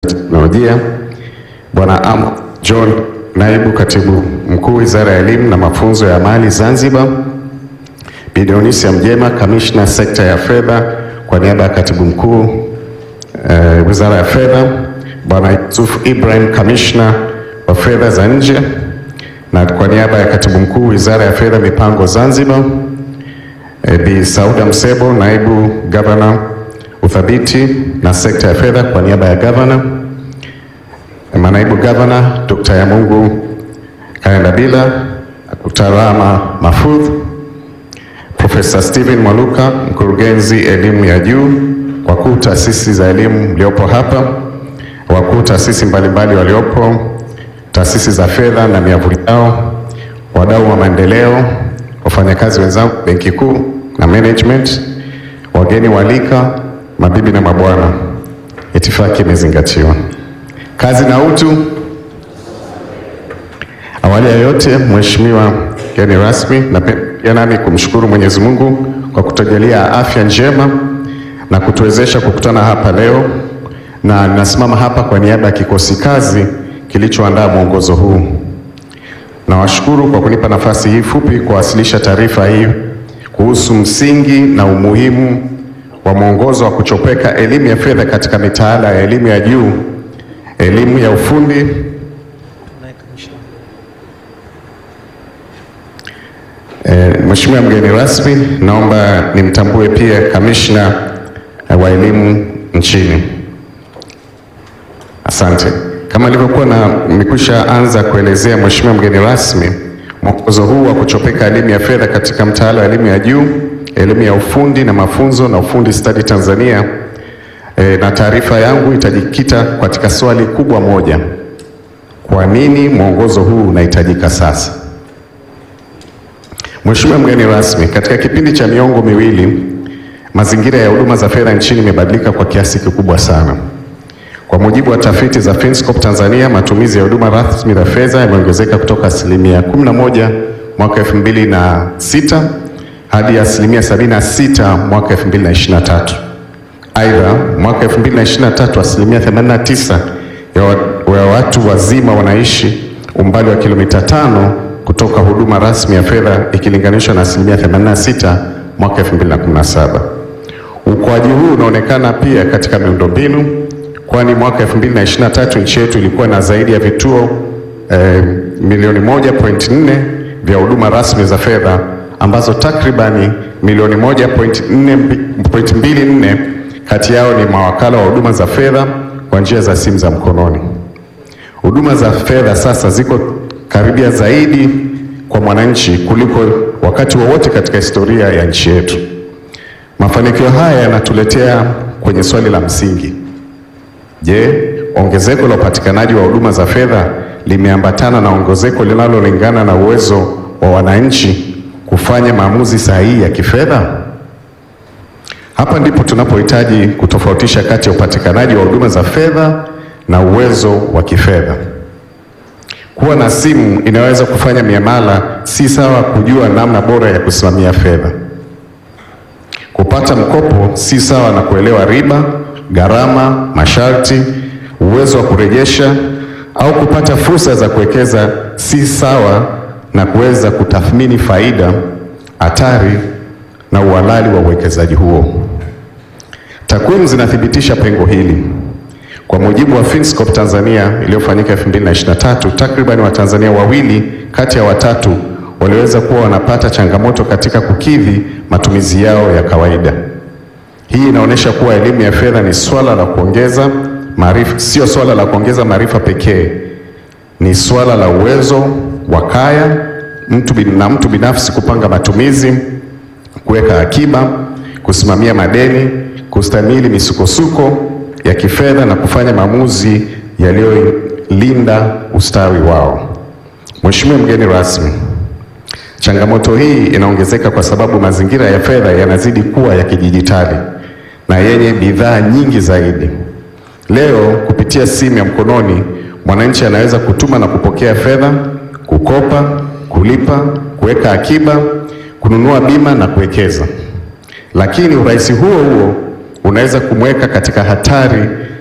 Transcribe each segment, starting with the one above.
teknolojia, Bwana Am John, naibu katibu mkuu Wizara ya Elimu na Mafunzo ya Amali Zanzibar, Bi Dionisia Mjema, kamishna sekta ya fedha kwa niaba ya katibu mkuu eh, Wizara ya Fedha, Bwana Yusuf Ibrahim, kamishna wa fedha za nje, na kwa niaba ya katibu mkuu Wizara ya Fedha Mipango Zanzibar, eh, Bi Sauda Msebo, naibu gavana uthabiti na sekta ya fedha kwa niaba ya gavana, manaibu gavana Dr. Yamungu Kaendabila, Dr. Rama Mahfoudh, Profesa Steven Mwaluka, mkurugenzi elimu ya juu, wakuu taasisi za elimu mliopo hapa, wakuu taasisi mbalimbali waliopo, taasisi za fedha na miavuli yao, wadau wa maendeleo, wafanyakazi wenzangu benki kuu na management, wageni walika, mabibi na mabwana, itifaki imezingatiwa. Kazi na utu. Awali ya yote, Mheshimiwa mgeni rasmi, napenda nami kumshukuru Mwenyezi Mungu kwa kutujalia afya njema na kutuwezesha kukutana hapa leo, na ninasimama hapa kwa niaba ya kikosi kazi kilichoandaa mwongozo huu. Nawashukuru kwa kunipa nafasi hii fupi kuwasilisha taarifa hii kuhusu msingi na umuhimu wa mwongozo wa kuchopeka elimu ya fedha katika mitaala ya elimu ya juu, elimu ya ufundi E, Mheshimiwa mgeni rasmi, naomba nimtambue pia kamishna wa elimu nchini. Asante. Kama nilivyokuwa na nimekwisha anza kuelezea, Mheshimiwa mgeni rasmi, mwongozo huu wa kuchopeka elimu ya fedha katika mtaala wa elimu ya juu, elimu ya ufundi na mafunzo na ufundi stadi Tanzania, e, na taarifa yangu itajikita katika swali kubwa moja: kwa nini mwongozo huu unahitajika sasa? Mheshimiwa mgeni rasmi, katika kipindi cha miongo miwili mazingira ya huduma za fedha nchini imebadilika kwa kiasi kikubwa sana. Kwa mujibu wa tafiti za Finscope Tanzania, matumizi ya huduma rasmi za fedha yameongezeka kutoka asilimia 11 mwaka 2006 hadi asilimia 76 mwaka 2023. Aidha, mwaka 2023 asilimia 89 ya, wa, ya watu wazima wanaishi umbali wa kilomita tano kutoka huduma rasmi ya fedha ikilinganishwa na asilimia 86 mwaka 2017. Ukuaji huu unaonekana pia katika miundombinu, kwani mwaka 2023 nchi yetu ilikuwa na zaidi ya vituo eh, milioni 1.4 vya huduma rasmi za fedha ambazo takribani milioni 1.24 kati yao ni mawakala wa huduma za fedha kwa njia za simu za mkononi. Huduma za fedha sasa ziko karibia zaidi kwa mwananchi kuliko wakati wowote wa katika historia ya nchi yetu. Mafanikio haya yanatuletea kwenye swali la msingi. Je, ongezeko la upatikanaji wa huduma za fedha limeambatana na ongezeko linalolingana na uwezo wa wananchi kufanya maamuzi sahihi ya kifedha? Hapa ndipo tunapohitaji kutofautisha kati ya upatikanaji wa huduma za fedha na uwezo wa kifedha. Kuwa na simu inaweza kufanya miamala si sawa kujua namna bora ya kusimamia fedha. Kupata mkopo si sawa na kuelewa riba, gharama, masharti, uwezo wa kurejesha au kupata fursa za kuwekeza si sawa na kuweza kutathmini faida, hatari na uhalali wa uwekezaji huo. Takwimu zinathibitisha pengo hili. Kwa mujibu wa Finscope Tanzania iliyofanyika 2023, takriban Watanzania wawili kati ya watatu waliweza kuwa wanapata changamoto katika kukidhi matumizi yao ya kawaida. Hii inaonyesha kuwa elimu ya fedha ni swala la kuongeza maarifa, sio swala la kuongeza maarifa pekee, ni swala la uwezo wa kaya mtu bin, na mtu binafsi kupanga matumizi, kuweka akiba, kusimamia madeni, kustahimili misukosuko ya kifedha na kufanya maamuzi yaliyolinda ustawi wao. Mheshimiwa mgeni rasmi, changamoto hii inaongezeka kwa sababu mazingira ya fedha yanazidi kuwa ya kidijitali na yenye bidhaa nyingi zaidi. Leo kupitia simu ya mkononi, mwananchi anaweza kutuma na kupokea fedha, kukopa, kulipa, kuweka akiba, kununua bima na kuwekeza. Lakini urahisi huo huo unaweza kumweka katika hatari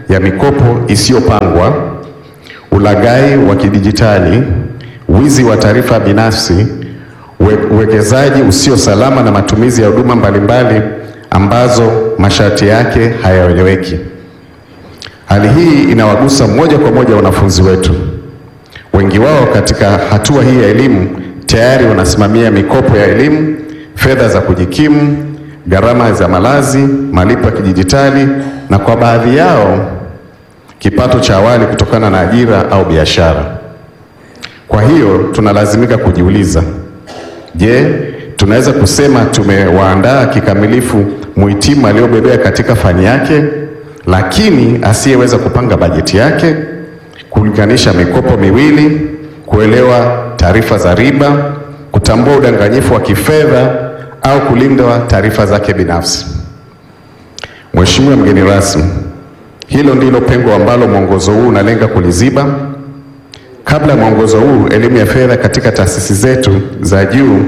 ya mikopo isiyopangwa, ulaghai wa kidijitali, wizi wa taarifa binafsi, uwe- uwekezaji usio salama na matumizi ya huduma mbalimbali ambazo masharti yake hayaeleweki. Hali hii inawagusa moja kwa moja wanafunzi wetu. Wengi wao katika hatua hii ya elimu tayari wanasimamia mikopo ya elimu, fedha za kujikimu, gharama za malazi, malipo ya kidijitali na kwa baadhi yao kipato cha awali kutokana na ajira au biashara. Kwa hiyo tunalazimika kujiuliza, je, tunaweza kusema tumewaandaa kikamilifu muhitimu aliyobobea katika fani yake lakini asiyeweza kupanga bajeti yake, kulinganisha mikopo miwili, kuelewa taarifa za riba, kutambua udanganyifu wa kifedha au kulinda taarifa zake binafsi? Mheshimiwa mgeni rasmi, hilo ndilo pengo ambalo mwongozo huu unalenga kuliziba. Kabla ya mwongozo huu, elimu ya fedha katika taasisi zetu za juu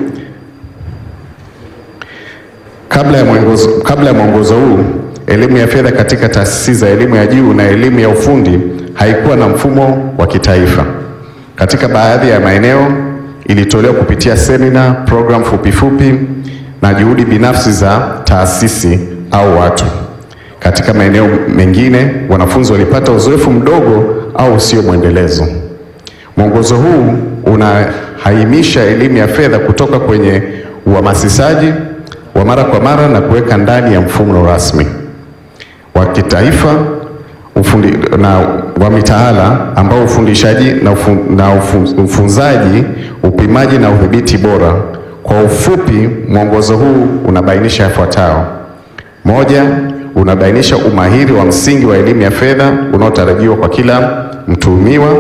kabla ya mwongozo, kabla ya mwongozo huu elimu ya fedha katika taasisi za elimu ya juu na elimu ya ufundi haikuwa na mfumo wa kitaifa. Katika baadhi ya maeneo ilitolewa kupitia semina, program fupi fupi na juhudi binafsi za taasisi au watu. Katika maeneo mengine wanafunzi walipata uzoefu mdogo au usio mwendelezo. Mwongozo huu unahaimisha elimu ya fedha kutoka kwenye uhamasishaji wa mara kwa mara na kuweka ndani ya mfumo rasmi wa kitaifa ufundi, na wa mitaala ambao ufundishaji na, ufu, na ufu, ufunzaji, upimaji na udhibiti bora. Kwa ufupi, mwongozo huu unabainisha yafuatayo: moja, unabainisha umahiri wa msingi wa elimu ya fedha unaotarajiwa kwa kila mtuhumiwa.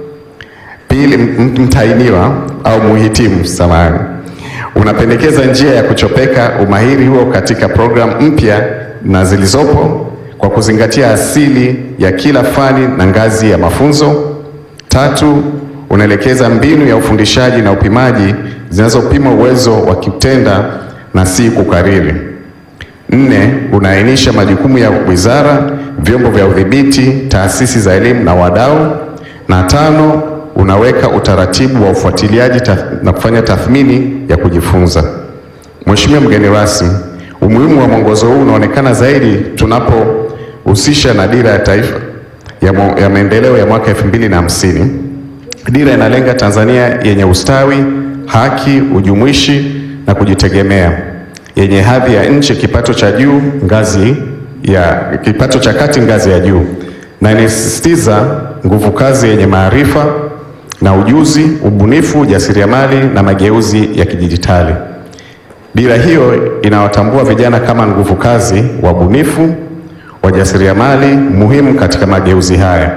Pili, m- mtahiniwa au muhitimu, samahani, unapendekeza njia ya kuchopeka umahiri huo katika programu mpya na zilizopo kwa kuzingatia asili ya kila fani na ngazi ya mafunzo. Tatu, unaelekeza mbinu ya ufundishaji na upimaji zinazopima uwezo wa kutenda na si kukariri. Nne, unaainisha majukumu ya wizara, vyombo vya udhibiti, taasisi za elimu na wadau. Na tano, unaweka utaratibu wa ufuatiliaji tath- na kufanya tathmini ya kujifunza. Mheshimiwa mgeni rasmi, umuhimu wa mwongozo huu unaonekana zaidi tunapohusisha na dira ya taifa ya, mo- ya maendeleo ya mwaka 2050. Dira inalenga Tanzania yenye ustawi, haki, ujumuishi na kujitegemea, yenye hadhi ya nchi, kipato cha juu ngazi ya kipato cha kati ngazi ya juu, na inasisitiza nguvu kazi yenye maarifa na ujuzi, ubunifu, ujasiriamali na mageuzi ya kidijitali. Dira hiyo inawatambua vijana kama nguvu kazi, wabunifu, wajasiriamali muhimu katika mageuzi haya.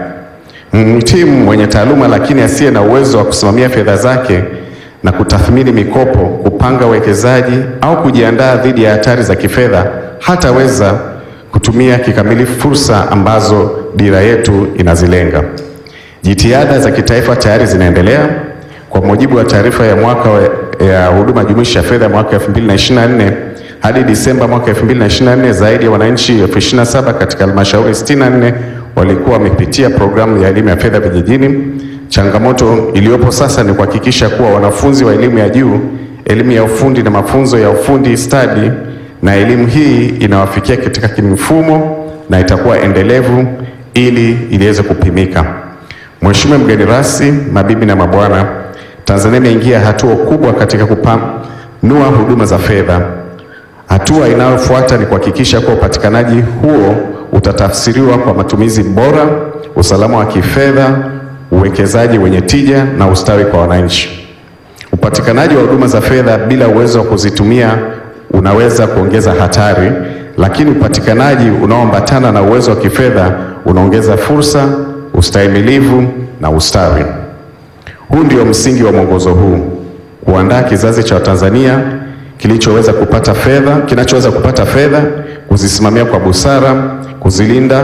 Mhitimu mwenye taaluma lakini asiye na uwezo wa kusimamia fedha zake na kutathmini mikopo, kupanga uwekezaji au kujiandaa dhidi ya hatari za kifedha hataweza kutumia kikamilifu fursa ambazo dira yetu inazilenga. Jitihada za kitaifa tayari zinaendelea. Kwa mujibu wa taarifa ya mwaka wa- ya huduma jumuishi ya fedha mwaka 2024 hadi Disemba mwaka 2024, zaidi ya wananchi elfu ishirini na saba katika halmashauri 64 walikuwa wamepitia programu ya elimu ya fedha vijijini. Changamoto iliyopo sasa ni kuhakikisha kuwa wanafunzi wa elimu ya juu, elimu ya ufundi na mafunzo ya ufundi stadi na elimu hii inawafikia katika kimfumo na itakuwa endelevu ili iliweze kupimika. Mheshimiwa mgeni rasmi, mabibi na mabwana, Tanzania imeingia hatua kubwa katika kupanua huduma za fedha. Hatua inayofuata ni kuhakikisha kuwa upatikanaji huo utatafsiriwa kwa matumizi bora, usalama wa kifedha, uwekezaji wenye tija na ustawi kwa wananchi. Upatikanaji wa huduma za fedha bila uwezo wa kuzitumia unaweza kuongeza hatari, lakini upatikanaji unaoambatana na uwezo wa kifedha unaongeza fursa, ustahimilivu na ustawi. Huu ndio msingi wa mwongozo huu, kuandaa kizazi cha Watanzania kilichoweza kupata fedha, kinachoweza kupata fedha, kuzisimamia kwa busara, kuzilinda,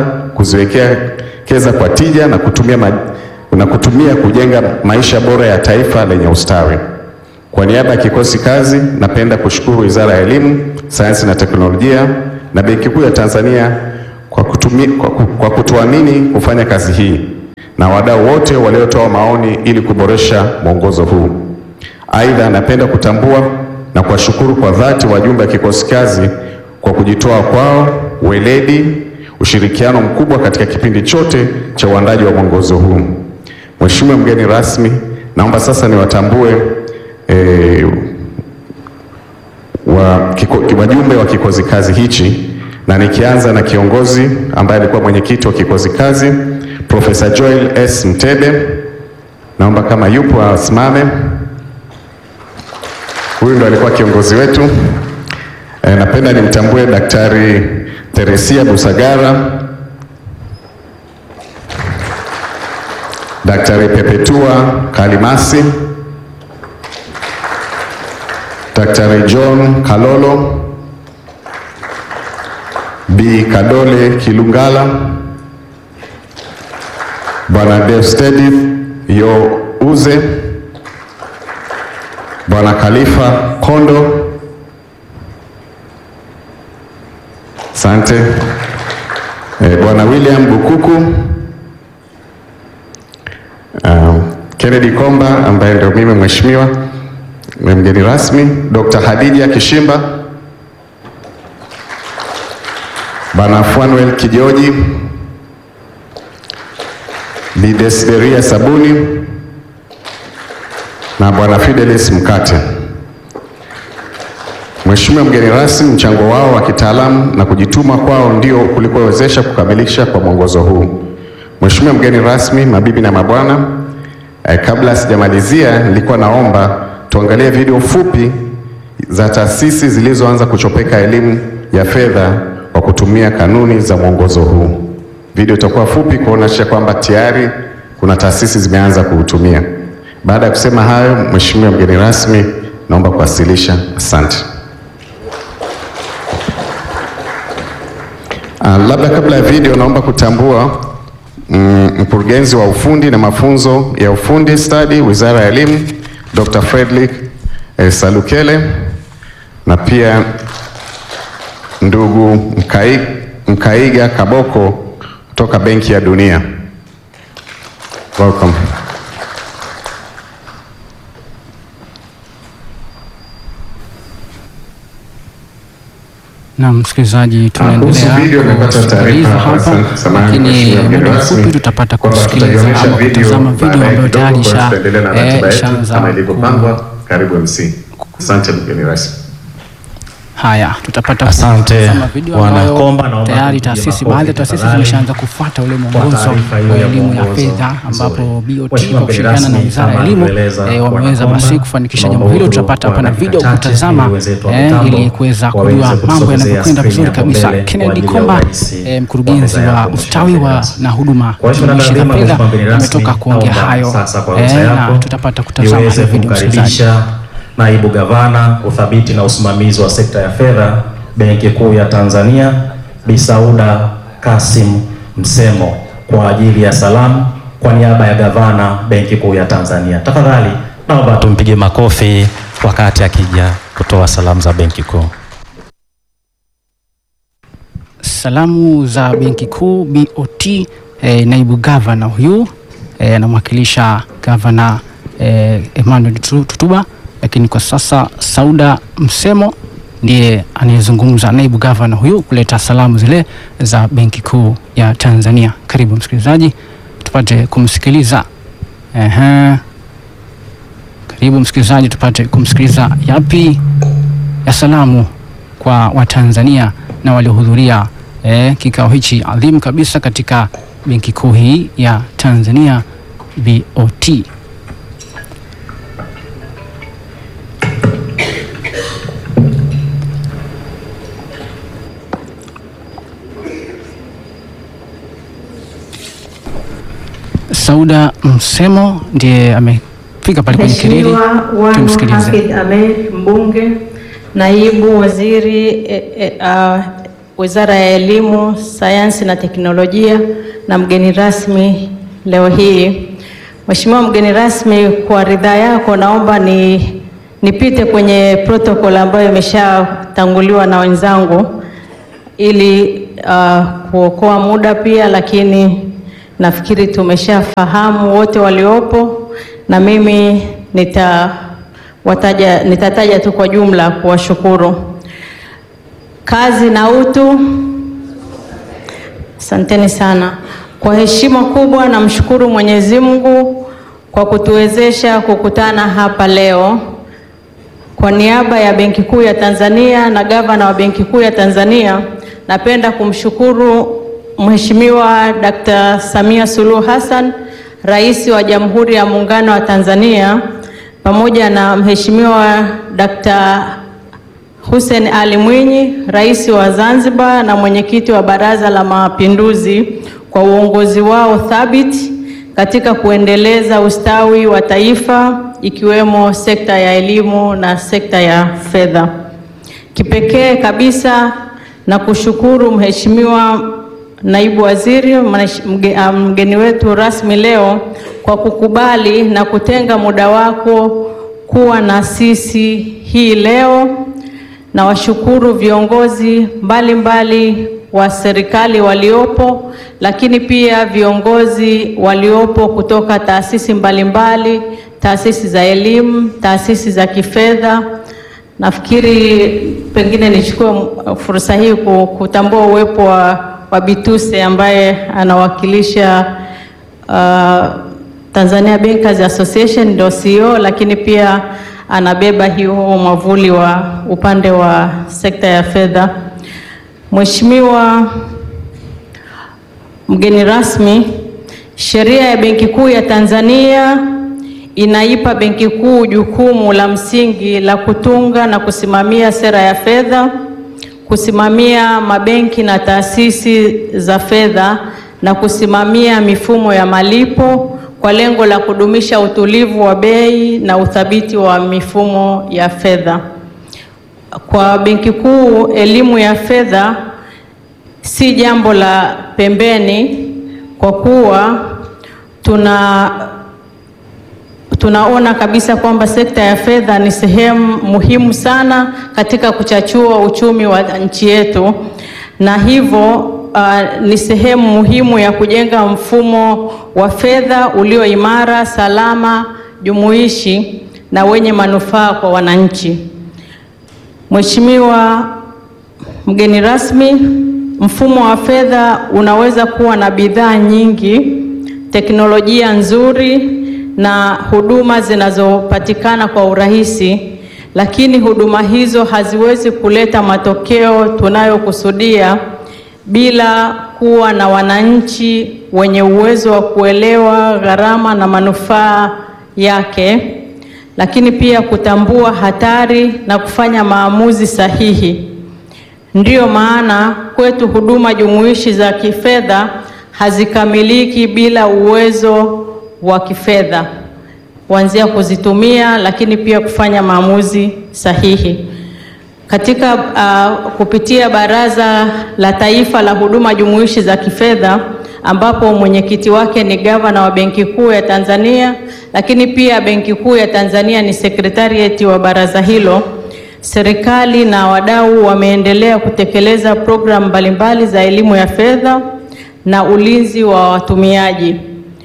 kuziwekeza kwa tija na kutumia, ma, na kutumia kujenga maisha bora ya taifa lenye ustawi. Kwa niaba ya kikosi kazi, napenda kushukuru Wizara ya Elimu, Sayansi na Teknolojia na Benki Kuu ya Tanzania kwa kutumi, kwa, ku- kwa kutuamini kufanya kazi hii na wadau wote waliotoa maoni ili kuboresha mwongozo huu. Aidha, napenda kutambua na kuwashukuru kwa dhati wajumbe wa kikosi kazi kwa kujitoa kwao, weledi, ushirikiano mkubwa katika kipindi chote cha uandaji wa mwongozo huu. Mheshimiwa mgeni rasmi, naomba sasa niwatambue eh, wa kiko, wajumbe wa kikosi kazi hichi na nikianza na kiongozi ambaye alikuwa mwenyekiti wa kikosi kazi Profesa Joel S. Mtebe, naomba kama yupo asimame. Huyu ndo alikuwa kiongozi wetu. E, napenda nimtambue Daktari Teresia Busagara, Daktari Pepetua Kalimasi, Daktari John Kalolo, Bi Kadole Kilungala, Bwana Deustedith Yo Uze, Bwana Khalifa Kondo, asante. Eh, Bwana William Bukuku, uh, Kennedy Komba ambaye ndio mimi mheshimiwa na mgeni rasmi, Dr. Hadija Kishimba, Bwana Fanuel Kijoji, Bi Desideria Sabuni na Bwana Fidelis Mkate. Mheshimiwa mgeni rasmi, mchango wao wa kitaalamu na kujituma kwao ndio kulikowezesha kukamilisha kwa mwongozo huu. Mheshimiwa mgeni rasmi, mabibi na mabwana, eh, kabla sijamalizia nilikuwa naomba tuangalie video fupi za taasisi zilizoanza kuchopeka elimu ya fedha kwa kutumia kanuni za mwongozo huu. Video itakuwa fupi kuonyesha kwamba tayari kuna taasisi zimeanza kuutumia. Baada ya kusema hayo, Mheshimiwa mgeni rasmi, naomba kuwasilisha. Asante. Ah, labda kabla ya video naomba kutambua mm, mkurugenzi wa ufundi na mafunzo ya ufundi stadi Wizara ya Elimu Dr. Frederick eh, Salukele na pia ndugu Mkai, Mkaiga Kaboko kutoka Benki ya Dunia. Welcome. Na msikilizaji, kuhusu video nimepata tunaendelea taarifa kusikiliza hapa, hapa, samahani lakini mheshimiwa mgeni muda rasmi, mfupi tutapata kwamba kusikiliza tutaonyesha ama video kutazama video baadaye ambayo kidogo, tayari kwa hiyo isha- tutaendelea na eh, ratiba yetu ishaanza kama ku- ilivyopangwa. Karibu MC. Asante mgeni rasmi. Haya, tutapata Asante, kutazama video Bwana ambayo Komba, naomba tayari tupige taasisi, makofi baadhi ya taasisi tafadhali. zimeshaanza kufuata ule Kwa mwongozo taarifa hiyo wa ya elimu ya mwongozo fedha, mzuri. ambapo BOT Mheshimiwa kwa kushirikiana na mgeni Wizara ya rasmi, Elimu kama alivyoeleza eh, Bwana wameweza Komba, basi kufanikisha tunaomba jambo hilo. uhuru Tutapata kwa hapa na dakika video chache kutazama ili wenzetu wa eh, mitambo ili kuweza waweze kujua mambo kutusogezea yanavyokwenda screen vizuri hapo kabisa. mbele kwa Kennedy ajili ya Komba, urahisi eh, wa mkurugenzi meza wa yako, ustawi Mheshimiwa wa mgeni rasmi. na huduma Kwa hiyo jumuishi za tunadhani fedha Mheshimiwa mgeni rasmi, ametoka kuongea naomba hayo sasa kwa eh, ruhusa na yako tutapata kutazama niweze hiyo video msikilizaji. kumkaribisha naibu gavana udhabiti na usimamizi wa sekta ya fedha Benki Kuu ya Tanzania Bi Sauda Kasim Msemo kwa ajili ya salamu kwa niaba ya gavana Benki Kuu ya Tanzania. Tafadhali naomba tumpige makofi wakati akija kutoa salamu za Benki Kuu. Salamu za Benki Kuu BOT, eh, naibu gavana huyu eh, anamwakilisha gavana eh, Emmanuel Tu- Tutuba, lakini kwa sasa Sauda Msemo ndiye anayezungumza, naibu gavana huyu kuleta salamu zile za Benki Kuu ya Tanzania. Karibu msikilizaji, tupate kumsikiliza. Ehe. Karibu msikilizaji, tupate kumsikiliza yapi ya salamu kwa Watanzania na waliohudhuria eh, kikao hichi adhimu kabisa katika benki kuu hii ya Tanzania BOT. Sauda Msemo ndiye amefika pale kwenye kilili. Mheshimiwa Wanu Tumsikilize. Hafidh Ameir mbunge, naibu waziri e, e, a, Wizara ya Elimu, Sayansi na Teknolojia na mgeni rasmi leo hii. Mheshimiwa mgeni rasmi, kwa ridhaa yako naomba ni nipite kwenye protocol ambayo imeshatanguliwa na wenzangu ili uh, kuokoa muda pia, lakini nafikiri tumeshafahamu wote waliopo, na mimi nitawataja, nitataja tu kwa jumla kuwashukuru. Kazi na utu. Asanteni sana. Kwa heshima kubwa namshukuru Mwenyezi Mungu kwa kutuwezesha kukutana hapa leo. Kwa niaba ya Benki Kuu ya Tanzania na gavana wa Benki Kuu ya Tanzania, napenda kumshukuru Mheshimiwa Dkt. Samia Suluhu Hassan, Rais wa Jamhuri ya Muungano wa Tanzania, pamoja na Mheshimiwa Dkt. Hussein Ali Mwinyi, Rais wa Zanzibar na mwenyekiti wa Baraza la Mapinduzi kwa uongozi wao thabiti katika kuendeleza ustawi wa taifa ikiwemo sekta ya elimu na sekta ya fedha. Kipekee kabisa na kushukuru Mheshimiwa Naibu Waziri, mgeni wetu rasmi leo kwa kukubali na kutenga muda wako kuwa na sisi hii leo. Na washukuru viongozi mbalimbali mbali wa serikali waliopo, lakini pia viongozi waliopo kutoka taasisi mbalimbali mbali, taasisi za elimu, taasisi za kifedha. Nafikiri pengine nichukue fursa hii kutambua uwepo wa, wa Bituse ambaye anawakilisha uh, Tanzania Bankers Association ndio CEO, lakini pia anabeba hiyo mwavuli wa upande wa sekta ya fedha. Mheshimiwa mgeni rasmi, sheria ya Benki Kuu ya Tanzania inaipa Benki Kuu jukumu la msingi la kutunga na kusimamia sera ya fedha, kusimamia mabenki na taasisi za fedha na kusimamia mifumo ya malipo kwa lengo la kudumisha utulivu wa bei na uthabiti wa mifumo ya fedha. Kwa Benki Kuu, elimu ya fedha si jambo la pembeni kwa kuwa tuna tunaona kabisa kwamba sekta ya fedha ni sehemu muhimu sana katika kuchachua uchumi wa nchi yetu, na hivyo uh, ni sehemu muhimu ya kujenga mfumo wa fedha ulio imara, salama, jumuishi na wenye manufaa kwa wananchi. Mheshimiwa mgeni rasmi, mfumo wa fedha unaweza kuwa na bidhaa nyingi, teknolojia nzuri na huduma zinazopatikana kwa urahisi, lakini huduma hizo haziwezi kuleta matokeo tunayokusudia bila kuwa na wananchi wenye uwezo wa kuelewa gharama na manufaa yake, lakini pia kutambua hatari na kufanya maamuzi sahihi. Ndiyo maana kwetu huduma jumuishi za kifedha hazikamiliki bila uwezo wa kifedha kuanzia kuzitumia, lakini pia kufanya maamuzi sahihi. Katika uh, kupitia Baraza la Taifa la Huduma Jumuishi za Kifedha ambapo mwenyekiti wake ni gavana wa Benki Kuu ya Tanzania, lakini pia Benki Kuu ya Tanzania ni sekretarieti wa baraza hilo. Serikali na wadau wameendelea kutekeleza programu mbalimbali za elimu ya fedha na ulinzi wa watumiaji.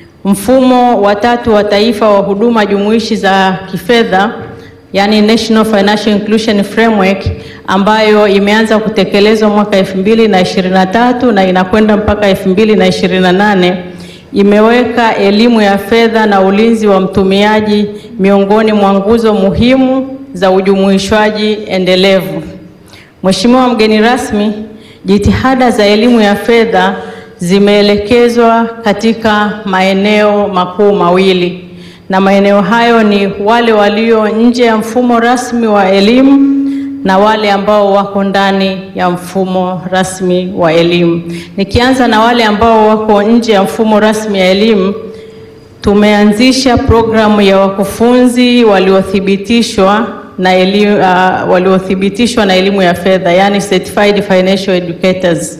Mfumo wa tatu wa taifa wa huduma jumuishi za kifedha yani National Financial Inclusion Framework ambayo imeanza kutekelezwa mwaka elfu mbili na ishirini na tatu na inakwenda mpaka elfu mbili na ishirini na nane imeweka elimu ya fedha na ulinzi wa mtumiaji miongoni mwa nguzo muhimu za ujumuishwaji endelevu. Mheshimiwa mgeni rasmi, jitihada za elimu ya fedha zimeelekezwa katika maeneo makuu mawili na maeneo hayo ni wale walio nje ya mfumo rasmi wa elimu na wale ambao wako ndani ya mfumo rasmi wa elimu. Nikianza na wale ambao wako nje ya mfumo rasmi ya elimu, tumeanzisha programu ya wakufunzi waliothibitishwa na elimu, uh, waliothibitishwa na elimu ya fedha yani certified financial educators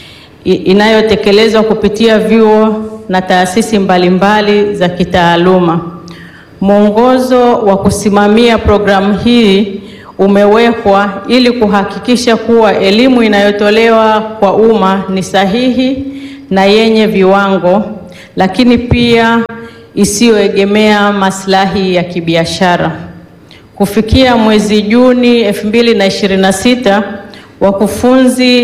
inayotekelezwa kupitia vyuo na taasisi mbalimbali za kitaaluma. Mwongozo wa kusimamia programu hii umewekwa ili kuhakikisha kuwa elimu inayotolewa kwa umma ni sahihi na yenye viwango, lakini pia isiyoegemea maslahi ya kibiashara. Kufikia mwezi Juni 2026, wakufunzi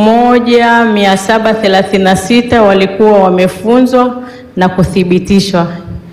1736 walikuwa wamefunzwa na kuthibitishwa.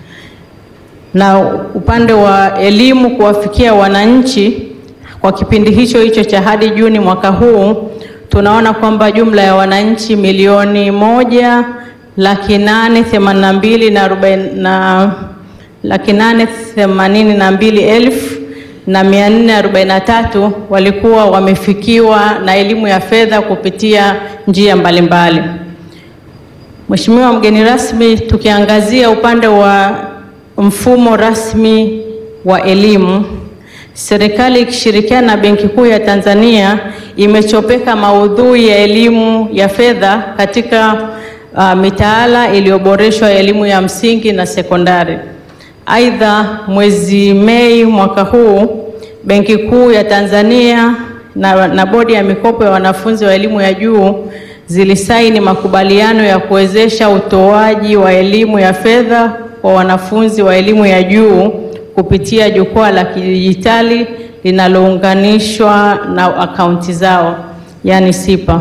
Na upande wa elimu kuwafikia wananchi kwa kipindi hicho hicho cha hadi Juni mwaka huu, tunaona kwamba jumla ya wananchi milioni moja laki nane themanini na mbili na arobaini na laki nane themanini na mbili elfu na mia nne arobaini na tatu walikuwa wamefikiwa na elimu ya fedha kupitia njia mbalimbali. Mheshimiwa mgeni rasmi, tukiangazia upande wa mfumo rasmi wa elimu, serikali ikishirikiana na Benki Kuu ya Tanzania imechopeka maudhui ya elimu ya fedha katika uh, mitaala iliyoboreshwa ya elimu ya msingi na sekondari. Aidha, mwezi Mei mwaka huu Benki Kuu ya Tanzania na, na Bodi ya Mikopo ya Wanafunzi wa Elimu ya Juu zilisaini makubaliano ya kuwezesha utoaji wa elimu ya fedha kwa wanafunzi wa elimu ya juu kupitia jukwaa la kidijitali linalounganishwa na akaunti zao, yaani SIPA.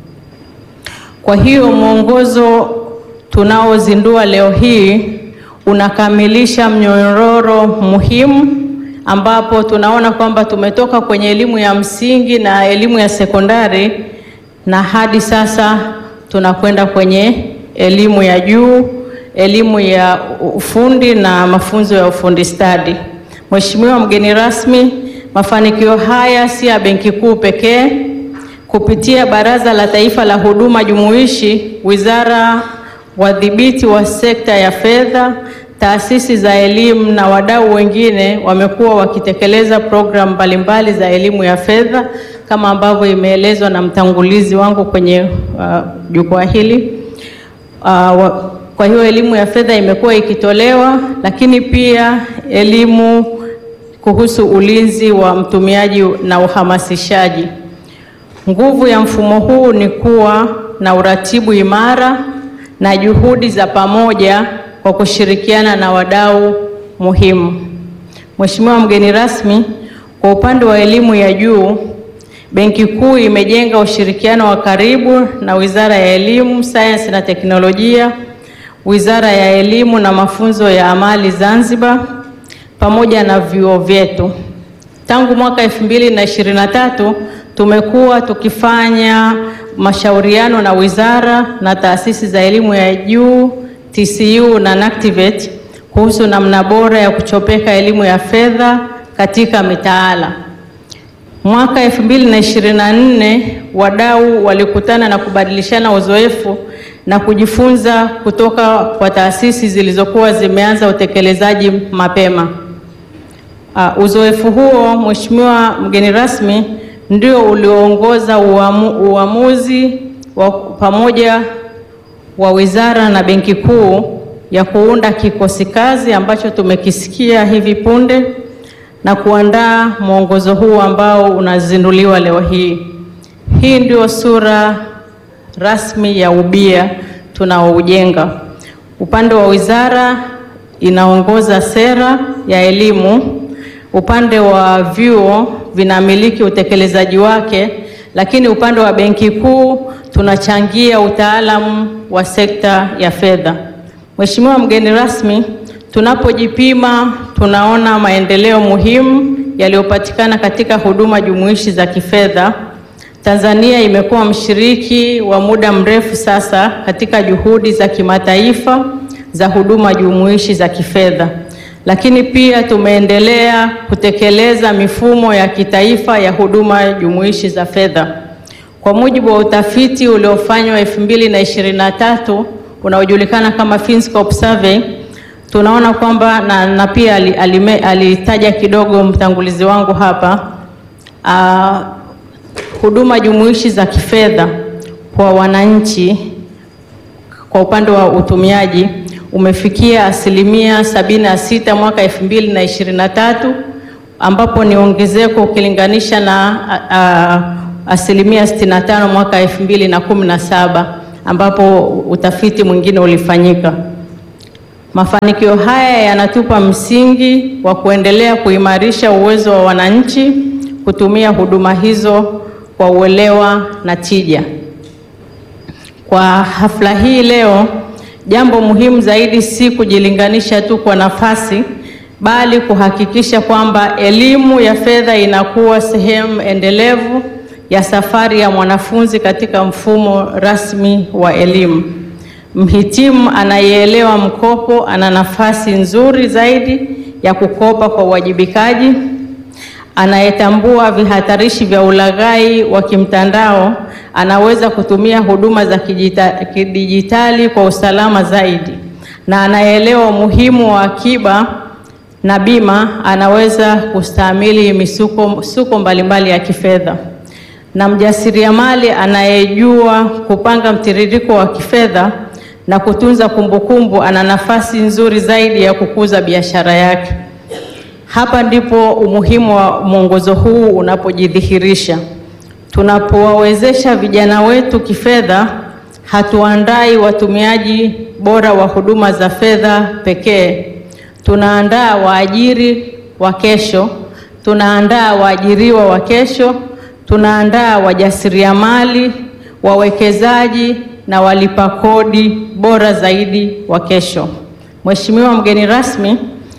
Kwa hiyo mwongozo tunaozindua leo hii unakamilisha mnyororo muhimu ambapo tunaona kwamba tumetoka kwenye elimu ya msingi na elimu ya sekondari na hadi sasa tunakwenda kwenye elimu ya juu, elimu ya ufundi na mafunzo ya ufundi stadi. Mheshimiwa mgeni rasmi, mafanikio haya si ya Benki Kuu pekee. Kupitia Baraza la Taifa la Huduma Jumuishi, wizara, wadhibiti wa sekta ya fedha, taasisi za elimu na wadau wengine wamekuwa wakitekeleza programu mbalimbali za elimu ya fedha kama ambavyo imeelezwa na mtangulizi wangu kwenye uh, jukwaa hili. Uh, wa, kwa hiyo elimu ya fedha imekuwa ikitolewa, lakini pia elimu kuhusu ulinzi wa mtumiaji na uhamasishaji. Nguvu ya mfumo huu ni kuwa na uratibu imara na juhudi za pamoja kwa kushirikiana na wadau muhimu. Mheshimiwa mgeni rasmi, kwa upande wa elimu ya juu, Benki Kuu imejenga ushirikiano wa karibu na Wizara ya Elimu, Sayansi na Teknolojia, Wizara ya Elimu na Mafunzo ya Amali Zanzibar pamoja na vyuo vyetu. Tangu mwaka 2023 tumekuwa tukifanya mashauriano na wizara na taasisi za elimu ya juu TCU na NACTIVATE kuhusu namna bora ya kuchopeka elimu ya fedha katika mitaala. Mwaka 2024 wadau walikutana na kubadilishana uzoefu na kujifunza kutoka kwa taasisi zilizokuwa zimeanza utekelezaji mapema. Uh, uzoefu huo Mheshimiwa mgeni rasmi ndio ulioongoza uamu, uamuzi wa pamoja wa wizara na Benki Kuu ya kuunda kikosi kazi ambacho tumekisikia hivi punde na kuandaa mwongozo huu ambao unazinduliwa leo hii. Hii ndio sura rasmi ya ubia tunaoujenga. Upande wa wizara inaongoza sera ya elimu, upande wa vyuo vinamiliki utekelezaji wake, lakini upande wa Benki Kuu tunachangia utaalamu wa sekta ya fedha. Mheshimiwa mgeni rasmi, tunapojipima tunaona maendeleo muhimu yaliyopatikana katika huduma jumuishi za kifedha. Tanzania imekuwa mshiriki wa muda mrefu sasa katika juhudi za kimataifa za huduma jumuishi za kifedha, lakini pia tumeendelea kutekeleza mifumo ya kitaifa ya huduma jumuishi za fedha. Kwa mujibu wa utafiti uliofanywa 2023 unaojulikana kama Finscope Survey, tunaona kwamba na, na pia alitaja ali kidogo mtangulizi wangu hapa uh, huduma jumuishi za kifedha kwa wananchi kwa upande wa utumiaji umefikia asilimia sabini na sita mwaka 2023 ambapo ni ongezeko ukilinganisha na a, a, asilimia 65 mwaka 2017 ambapo utafiti mwingine ulifanyika. Mafanikio haya yanatupa msingi wa kuendelea kuimarisha uwezo wa wananchi kutumia huduma hizo kwa uelewa na tija. Kwa hafla hii leo, jambo muhimu zaidi si kujilinganisha tu kwa nafasi, bali kuhakikisha kwamba elimu ya fedha inakuwa sehemu endelevu ya safari ya mwanafunzi katika mfumo rasmi wa elimu. Mhitimu anayeelewa mkopo ana nafasi nzuri zaidi ya kukopa kwa uwajibikaji. Anayetambua vihatarishi vya ulaghai wa kimtandao anaweza kutumia huduma za kijita- kidijitali kwa usalama zaidi, na anayeelewa umuhimu wa akiba na bima anaweza kustahimili misuko misuko mbalimbali ya kifedha. Na mjasiriamali anayejua kupanga mtiririko wa kifedha na kutunza kumbukumbu ana nafasi nzuri zaidi ya kukuza biashara yake. Hapa ndipo umuhimu wa mwongozo huu unapojidhihirisha. Tunapowawezesha vijana wetu kifedha, hatuandai watumiaji bora wa huduma za fedha pekee. Tunaandaa waajiri wa kesho, tunaandaa waajiriwa wa kesho, tunaandaa wajasiriamali, wawekezaji na walipa kodi bora zaidi wa kesho. Mheshimiwa mgeni rasmi,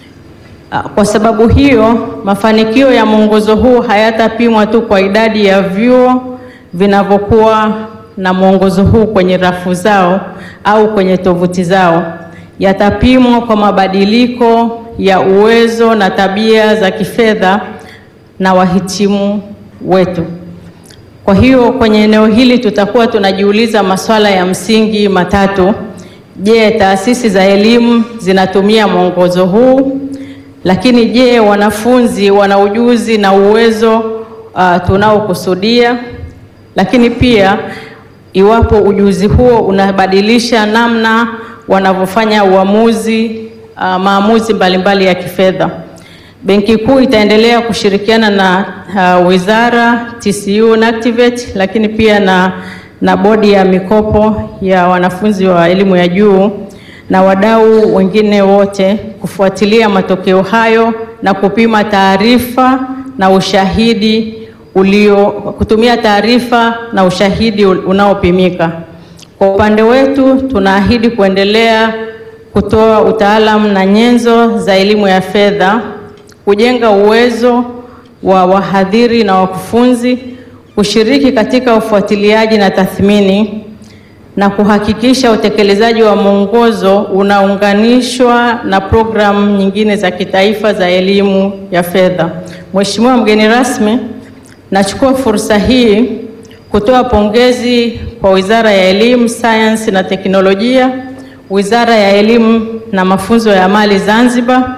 Ah, Kwa sababu hiyo, mafanikio ya mwongozo huu hayatapimwa tu kwa idadi ya vyuo vinavyokuwa na mwongozo huu kwenye rafu zao au kwenye tovuti zao. Yatapimwa kwa mabadiliko ya uwezo na tabia za kifedha na wahitimu wetu. Kwa hiyo, kwenye eneo hili tutakuwa tunajiuliza maswala ya msingi matatu. Je, taasisi za elimu zinatumia mwongozo huu? Lakini je, wanafunzi wana ujuzi na uwezo uh, tunaokusudia? Lakini pia iwapo ujuzi huo unabadilisha namna wanavyofanya uamuzi uh, maamuzi mbalimbali ya kifedha. Benki Kuu itaendelea kushirikiana na uh, wizara, TCU na Activate, lakini pia na, na bodi ya mikopo ya wanafunzi wa elimu ya juu na wadau wengine wote kufuatilia matokeo hayo na kupima taarifa na ushahidi ulio kutumia taarifa na ushahidi unaopimika. Kwa upande wetu, tunaahidi kuendelea kutoa utaalamu na nyenzo za elimu ya fedha, kujenga uwezo wa wahadhiri na wakufunzi, kushiriki katika ufuatiliaji na tathmini na kuhakikisha utekelezaji wa mwongozo unaunganishwa na programu nyingine za kitaifa za elimu ya fedha. Mheshimiwa mgeni rasmi, nachukua fursa hii kutoa pongezi kwa Wizara ya Elimu, Sayansi na Teknolojia, Wizara ya Elimu na Mafunzo ya Amali Zanzibar,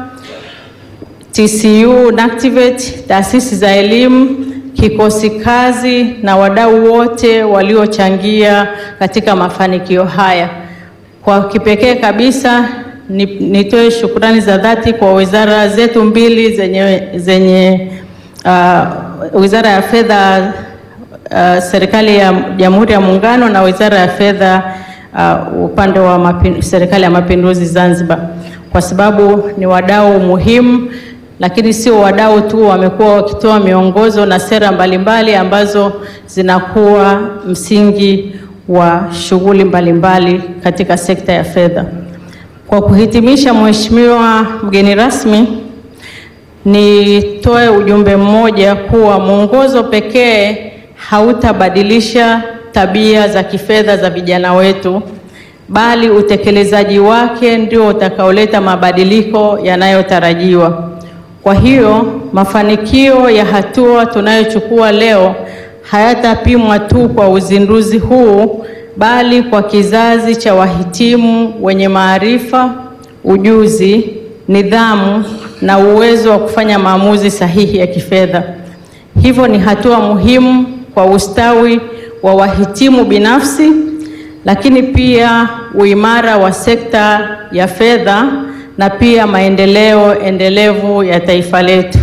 TCU na Activate, taasisi za elimu kikosi kazi na wadau wote waliochangia katika mafanikio haya. Kwa kipekee kabisa ni, nitoe shukrani za dhati kwa wizara zetu mbili zenye, zenye uh, Wizara ya Fedha uh, serikali ya Jamhuri ya Muungano na Wizara ya Fedha uh, upande wa mapin, serikali ya Mapinduzi Zanzibar kwa sababu ni wadau muhimu lakini sio wadau tu, wamekuwa wakitoa miongozo na sera mbalimbali ambazo zinakuwa msingi wa shughuli mbalimbali katika sekta ya fedha. Kwa kuhitimisha, Mheshimiwa mgeni rasmi, nitoe ujumbe mmoja kuwa mwongozo pekee hautabadilisha tabia za kifedha za vijana wetu, bali utekelezaji wake ndio utakaoleta mabadiliko yanayotarajiwa. Kwa hiyo mafanikio ya hatua tunayochukua leo hayatapimwa tu kwa uzinduzi huu, bali kwa kizazi cha wahitimu wenye maarifa, ujuzi, nidhamu na uwezo wa kufanya maamuzi sahihi ya kifedha. Hivyo ni hatua muhimu kwa ustawi wa wahitimu binafsi, lakini pia uimara wa sekta ya fedha na pia maendeleo endelevu ya taifa letu.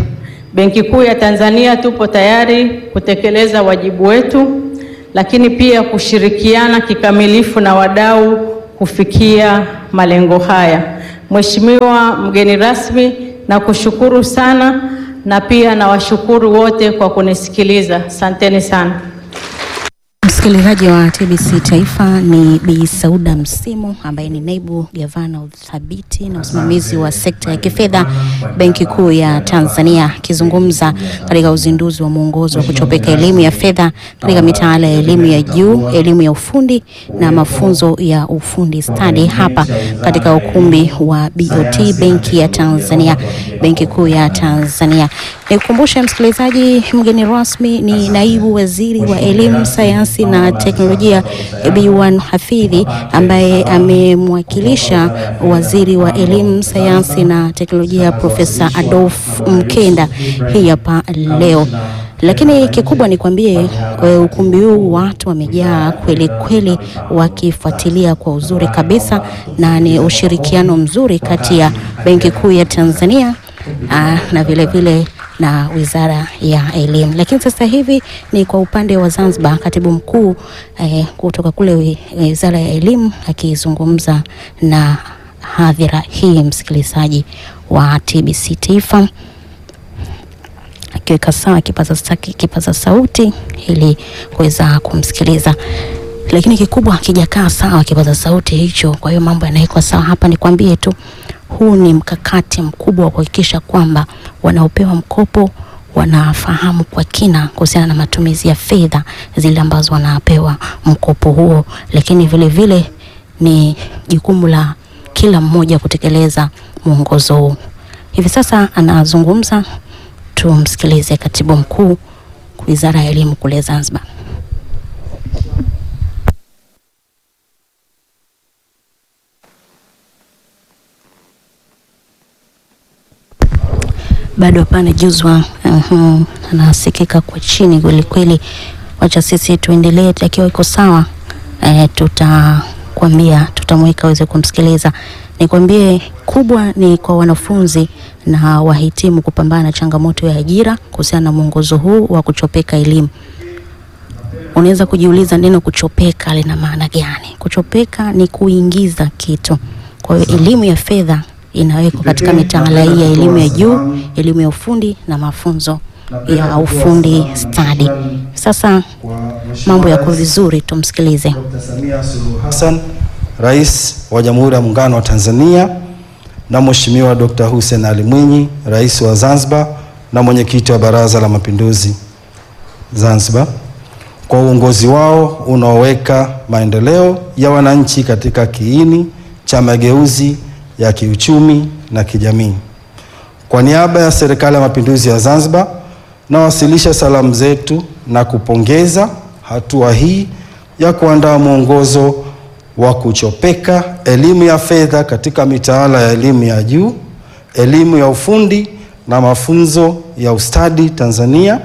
Benki Kuu ya Tanzania tupo tayari kutekeleza wajibu wetu, lakini pia kushirikiana kikamilifu na wadau kufikia malengo haya. Mheshimiwa mgeni rasmi, nakushukuru sana na pia nawashukuru wote kwa kunisikiliza. Asanteni sana. Msikilizaji wa TBC Taifa ni Bi Sauda Msimu ambaye ni naibu gavana wa uthabiti na usimamizi wa sekta ya kifedha Benki Kuu ya Tanzania akizungumza katika uzinduzi wa mwongozo wa kuchopeka elimu ya fedha katika mitaala ya elimu ya juu, elimu ya ufundi na mafunzo ya ufundi stadi hapa katika ukumbi wa BOT Benki ya Tanzania, Benki Kuu ya Tanzania. Nikukumbushe msikilizaji, mgeni rasmi ni naibu waziri wa elimu, sayansi na teknolojia B1 Hafidhi ambaye amemwakilisha waziri wa elimu, sayansi na teknolojia Profesa Adolf Mkenda hii hapa leo. Lakini kikubwa nikwambie, eh, ukumbi huu watu wamejaa kweli kweli, wakifuatilia kwa uzuri kabisa, na ni ushirikiano mzuri kati ya Benki Kuu ya Tanzania aa, na vile vile na Wizara ya Elimu. Lakini sasa hivi ni kwa upande wa Zanzibar, katibu mkuu eh, kutoka kule wi- Wizara ya Elimu akizungumza na hadhira hii, msikilizaji wa TBC Taifa akiweka sawa kipaza, sa- kipaza sauti ili kuweza kumsikiliza, lakini kikubwa akijakaa sawa kipaza sauti hicho. Kwa hiyo mambo yanawekwa sawa hapa. Nikwambie tu huu ni mkakati mkubwa wa kuhakikisha kwamba wanaopewa mkopo wanafahamu kwa kina kuhusiana na matumizi ya fedha zile ambazo wanapewa mkopo huo, lakini vile vile ni jukumu la kila mmoja kutekeleza mwongozo huu. Hivi sasa anazungumza, tumsikilize katibu mkuu Wizara ya Elimu kule Zanzibar. bado hapana juzwa, uh, anasikika kwa chini kweli kweli. Wacha sisi tuendelee, akiwa iko sawa eh, tutakwambia, tutamweka aweze kumsikiliza. Nikwambie kubwa ni kwa wanafunzi na wahitimu kupambana na changamoto ya ajira kuhusiana na mwongozo huu wa kuchopeka elimu. Unaweza kujiuliza neno kuchopeka lina maana gani? Kuchopeka ni kuingiza kitu. Kwa hiyo elimu ya fedha inawekwa katika mitaala hii ya elimu ya juu, elimu ya ufundi na mafunzo ya ufundi stadi. Sasa mambo yako vizuri, tumsikilize. Dr. Samia Suluhu Hassan, Rais wa Jamhuri ya Muungano wa Tanzania na Mheshimiwa Dr. Hussein Ali Mwinyi, Rais wa Zanzibar na Mwenyekiti wa Baraza la Mapinduzi Zanzibar kwa uongozi wao unaoweka maendeleo ya wananchi katika kiini cha mageuzi ya kiuchumi na kijamii. Kwa niaba ya Serikali ya Mapinduzi ya Zanzibar, nawasilisha salamu zetu na kupongeza hatua hii ya kuandaa mwongozo wa kuchopeka elimu ya fedha katika mitaala ya elimu ya juu, elimu ya ufundi na mafunzo ya ustadi Tanzania.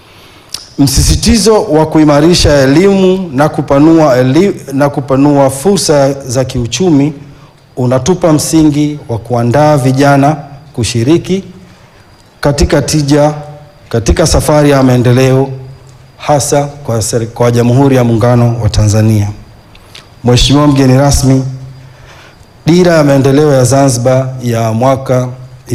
Msisitizo wa kuimarisha elimu na kupanua, eli, na kupanua fursa za kiuchumi unatupa msingi wa kuandaa vijana kushiriki katika tija katika safari ya maendeleo hasa kwa, seri- kwa Jamhuri ya Muungano wa Tanzania. Mheshimiwa mgeni rasmi, Dira ya Maendeleo ya Zanzibar ya mwaka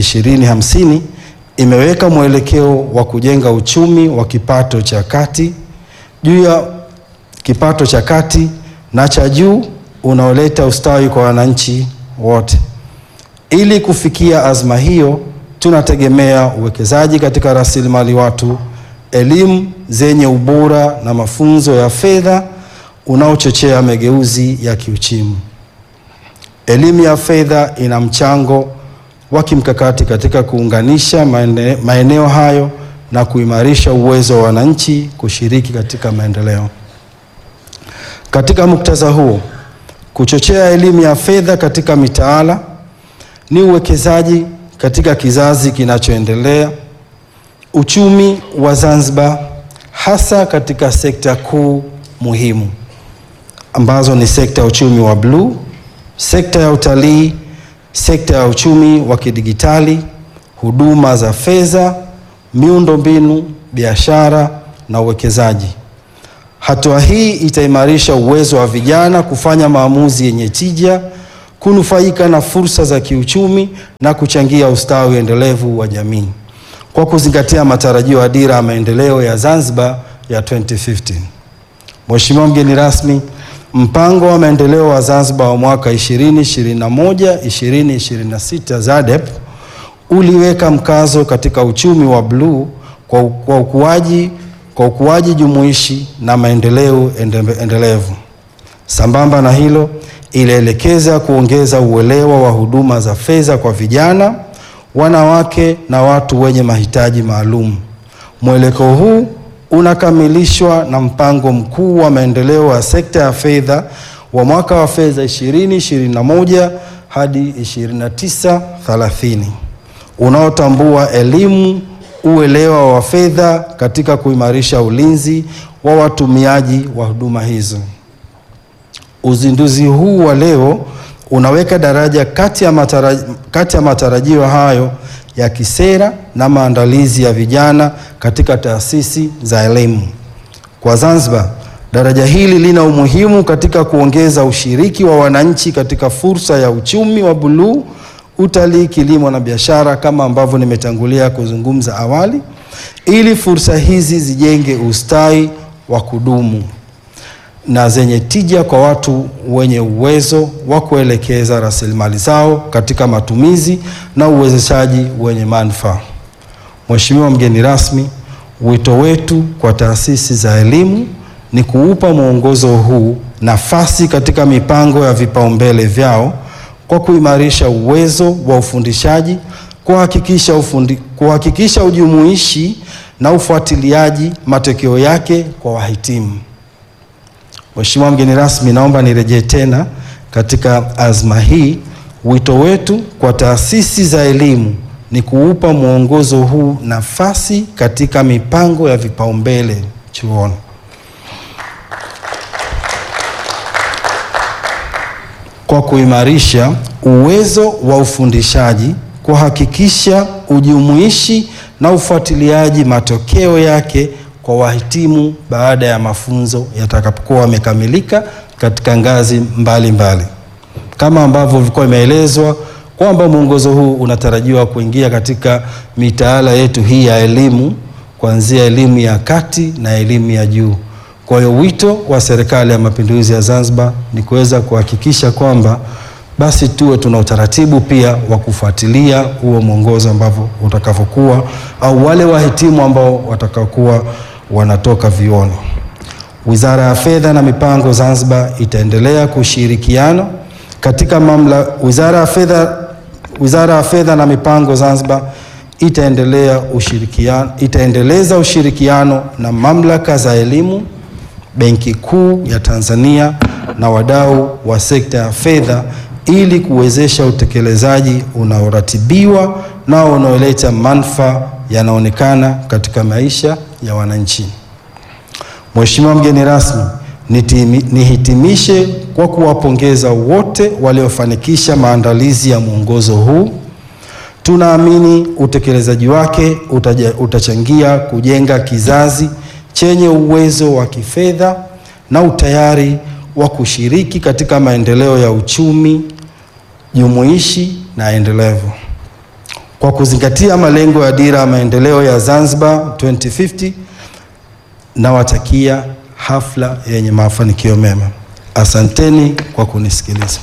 2050 imeweka mwelekeo wa kujenga uchumi wa kipato cha kati juu ya kipato cha kati na cha juu unaoleta ustawi kwa wananchi wote. Ili kufikia azma hiyo, tunategemea uwekezaji katika rasilimali watu, elimu zenye ubora na mafunzo ya fedha unaochochea mageuzi ya kiuchumi. Elimu ya fedha ina mchango wa kimkakati katika kuunganisha maene- maeneo hayo na kuimarisha uwezo wa wananchi kushiriki katika maendeleo. Katika muktadha huo, kuchochea elimu ya fedha katika mitaala ni uwekezaji katika kizazi kinachoendelea, uchumi wa Zanzibar, hasa katika sekta kuu muhimu ambazo ni sekta ya uchumi wa bluu, sekta ya utalii, sekta ya uchumi wa kidigitali, huduma za fedha, miundombinu, biashara na uwekezaji. Hatua hii itaimarisha uwezo wa vijana kufanya maamuzi yenye tija, kunufaika na fursa za kiuchumi na kuchangia ustawi endelevu wa jamii kwa kuzingatia matarajio ya dira ya maendeleo ya Zanzibar ya 2050. Mheshimiwa mgeni rasmi, mpango wa maendeleo wa Zanzibar wa mwaka 2021 2026 ZADEP uliweka mkazo katika uchumi wa bluu kwa, kwa ukuaji kwa ukuaji jumuishi na maendeleo ende- endelevu. Sambamba na hilo, ilielekeza kuongeza uelewa wa huduma za fedha kwa vijana, wanawake na watu wenye mahitaji maalum. Mwelekeo huu unakamilishwa na mpango mkuu wa maendeleo wa sekta ya fedha wa mwaka wa fedha 2021 hadi 2930 unaotambua elimu, uelewa wa fedha katika kuimarisha ulinzi wa watumiaji wa huduma hizo. Uzinduzi huu wa leo unaweka daraja kati ya matarajio, kati ya matarajio hayo ya kisera na maandalizi ya vijana katika taasisi za elimu. Kwa Zanzibar, daraja hili lina umuhimu katika kuongeza ushiriki wa wananchi katika fursa ya uchumi wa buluu, utalii, kilimo na biashara kama ambavyo nimetangulia kuzungumza awali, ili fursa hizi zijenge ustawi wa kudumu na zenye tija kwa watu wenye uwezo wa kuelekeza rasilimali zao katika matumizi na uwezeshaji wenye manufaa. Mheshimiwa mgeni rasmi, wito wetu kwa taasisi za elimu ni kuupa mwongozo huu nafasi katika mipango ya vipaumbele vyao kwa kuimarisha uwezo wa ufundishaji, kuhakikisha ufundi, kuhakikisha ujumuishi na ufuatiliaji matokeo yake kwa wahitimu. Mheshimiwa mgeni rasmi, naomba nirejee tena katika azma hii. Wito wetu kwa taasisi za elimu ni kuupa mwongozo huu nafasi katika mipango ya vipaumbele chuoni. Kwa kuimarisha uwezo wa ufundishaji, kuhakikisha ujumuishi na ufuatiliaji matokeo yake kwa wahitimu baada ya mafunzo yatakapokuwa yamekamilika katika ngazi mbalimbali mbali. Kama ambavyo vilikuwa imeelezwa kwamba mwongozo huu unatarajiwa kuingia katika mitaala yetu hii ya elimu kuanzia elimu ya kati na elimu ya juu. Kwa hiyo wito wa Serikali ya Mapinduzi ya Zanzibar ni kuweza kuhakikisha kwamba basi tuwe tuna utaratibu pia wa kufuatilia huo mwongozo ambavyo utakavyokuwa au wale wahitimu ambao watakaokuwa wanatoka vioni. Wizara ya Fedha na Mipango Zanzibar itaendelea kushirikiana katika mamla Wizara ya Fedha Wizara ya Fedha na Mipango Zanzibar itaendelea ushirikiano itaendeleza ushirikiano na mamlaka za elimu, Benki Kuu ya Tanzania na wadau wa sekta ya fedha ili kuwezesha utekelezaji unaoratibiwa na unaoleta manufaa yanaonekana katika maisha ya wananchi. Mheshimiwa mgeni rasmi, nitimi- nihitimishe kwa kuwapongeza wote waliofanikisha maandalizi ya mwongozo huu. Tunaamini utekelezaji wake utaja, utachangia kujenga kizazi chenye uwezo wa kifedha na utayari wa kushiriki katika maendeleo ya uchumi jumuishi na endelevu. Kwa kuzingatia malengo ya dira ya maendeleo ya Zanzibar 2050 nawatakia hafla yenye mafanikio mema. Asanteni kwa kunisikiliza.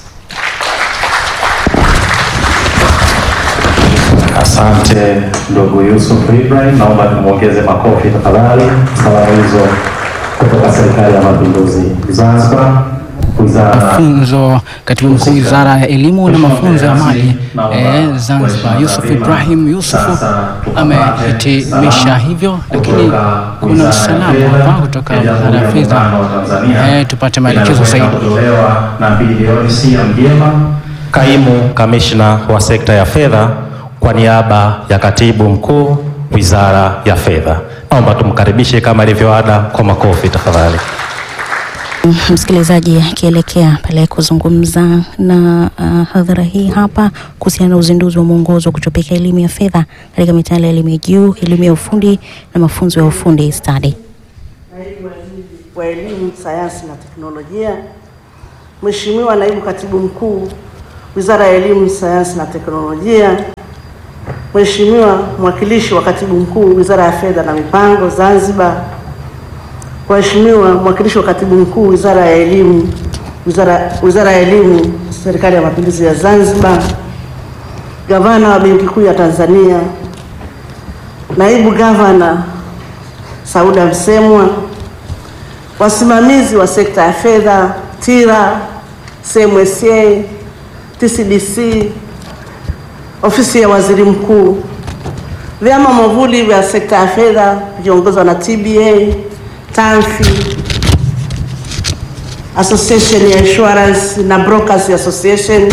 Asante ndugu Yusuf Ibrahim, naomba tumwongeze makofi tafadhali. Salamu hizo kutoka Serikali ya Mapinduzi Zanzibar, wizara mafunzo katibu mkuu wizara ya elimu na mafunzo ya maji eh, Zanzibar Yusuf Ibrahim Yusufu amehitimisha hivyo, lakini kuna salamu hapa kutoka wizara ya fedha eh, tupate maelekezo zaidi. kutolewa na bilioni Sia Mjema, kaimu kamishna wa sekta ya fedha, kwa niaba ya katibu mkuu wizara ya fedha. Naomba tumkaribishe kama ilivyo ada kwa makofi tafadhali. Msikilizaji akielekea pale kuzungumza na uh, hadhara hii hapa kuhusiana na uzinduzi wa mwongozo wa kutopeka elimu ya fedha katika mitaala ya elimu ya juu, elimu ya ufundi na mafunzo ya ufundi stadi. Naibu Waziri wa Elimu, Sayansi na Teknolojia, Mheshimiwa Naibu Katibu Mkuu Wizara ya Elimu, Sayansi na Teknolojia, Mheshimiwa Mwakilishi wa Katibu Mkuu Wizara ya Fedha na Mipango Zanzibar, Mheshimiwa Mwakilishi wa Katibu Mkuu Wizara ya Elimu Wizara, Wizara ya Elimu Serikali ya Mapinduzi ya Zanzibar, Gavana wa Benki Kuu ya Tanzania, Naibu Gavana Sauda Msemwa, wasimamizi wa sekta ya fedha TIRA, CMSA, TCDC, ofisi ya waziri mkuu, vyama mwavuli vya sekta ya fedha vikiongozwa na TBA, TANFI, Association ya Insurance na Brokers Association,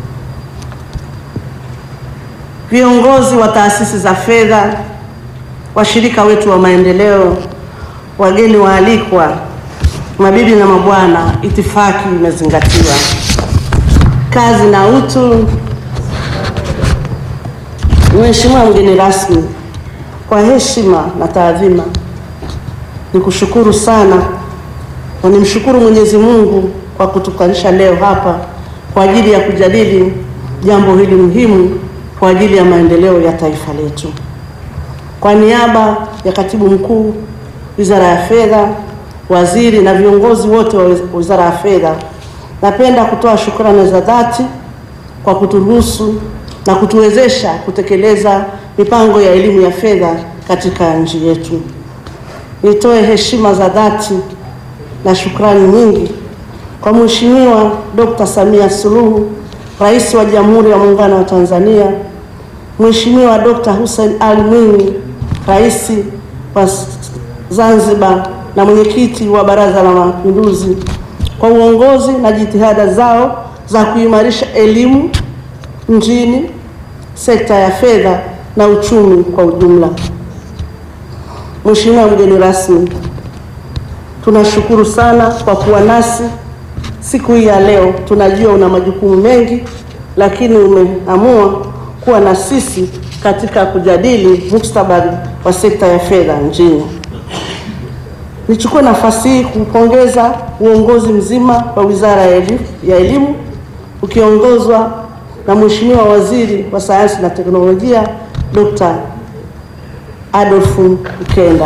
viongozi wa taasisi za fedha, washirika wetu wa maendeleo, wageni waalikwa, mabibi na mabwana, itifaki imezingatiwa. Kazi na utu. Mheshimiwa mgeni rasmi, kwa heshima na taadhima, nikushukuru sana na nimshukuru Mwenyezi Mungu kwa kutukalisha leo hapa kwa ajili ya kujadili jambo hili muhimu kwa ajili ya maendeleo ya taifa letu. Kwa niaba ya Katibu Mkuu Wizara ya Fedha, waziri na viongozi wote wa Wizara ya Fedha, napenda kutoa shukrani za dhati kwa kuturuhusu na kutuwezesha kutekeleza mipango ya elimu ya fedha katika nchi yetu. Nitoe heshima za dhati na shukrani nyingi kwa Mheshimiwa Dr. Samia Suluhu, Rais wa Jamhuri ya Muungano wa Tanzania, Mheshimiwa Dr. Hussein Ali Mwinyi, Rais wa Zanzibar na mwenyekiti wa Baraza la Mapinduzi kwa uongozi na jitihada zao za kuimarisha elimu nchini, sekta ya fedha na uchumi kwa ujumla. Mheshimiwa mgeni rasmi, tunashukuru sana kwa kuwa nasi siku hii ya leo. Tunajua una majukumu mengi, lakini umeamua kuwa na sisi katika kujadili mustakabali wa sekta ya fedha nchini. Nichukue nafasi hii kupongeza uongozi mzima wa Wizara ya Elimu, ya Elimu ukiongozwa na Mheshimiwa Waziri wa Sayansi na Teknolojia Dr. Adolf Mkenda.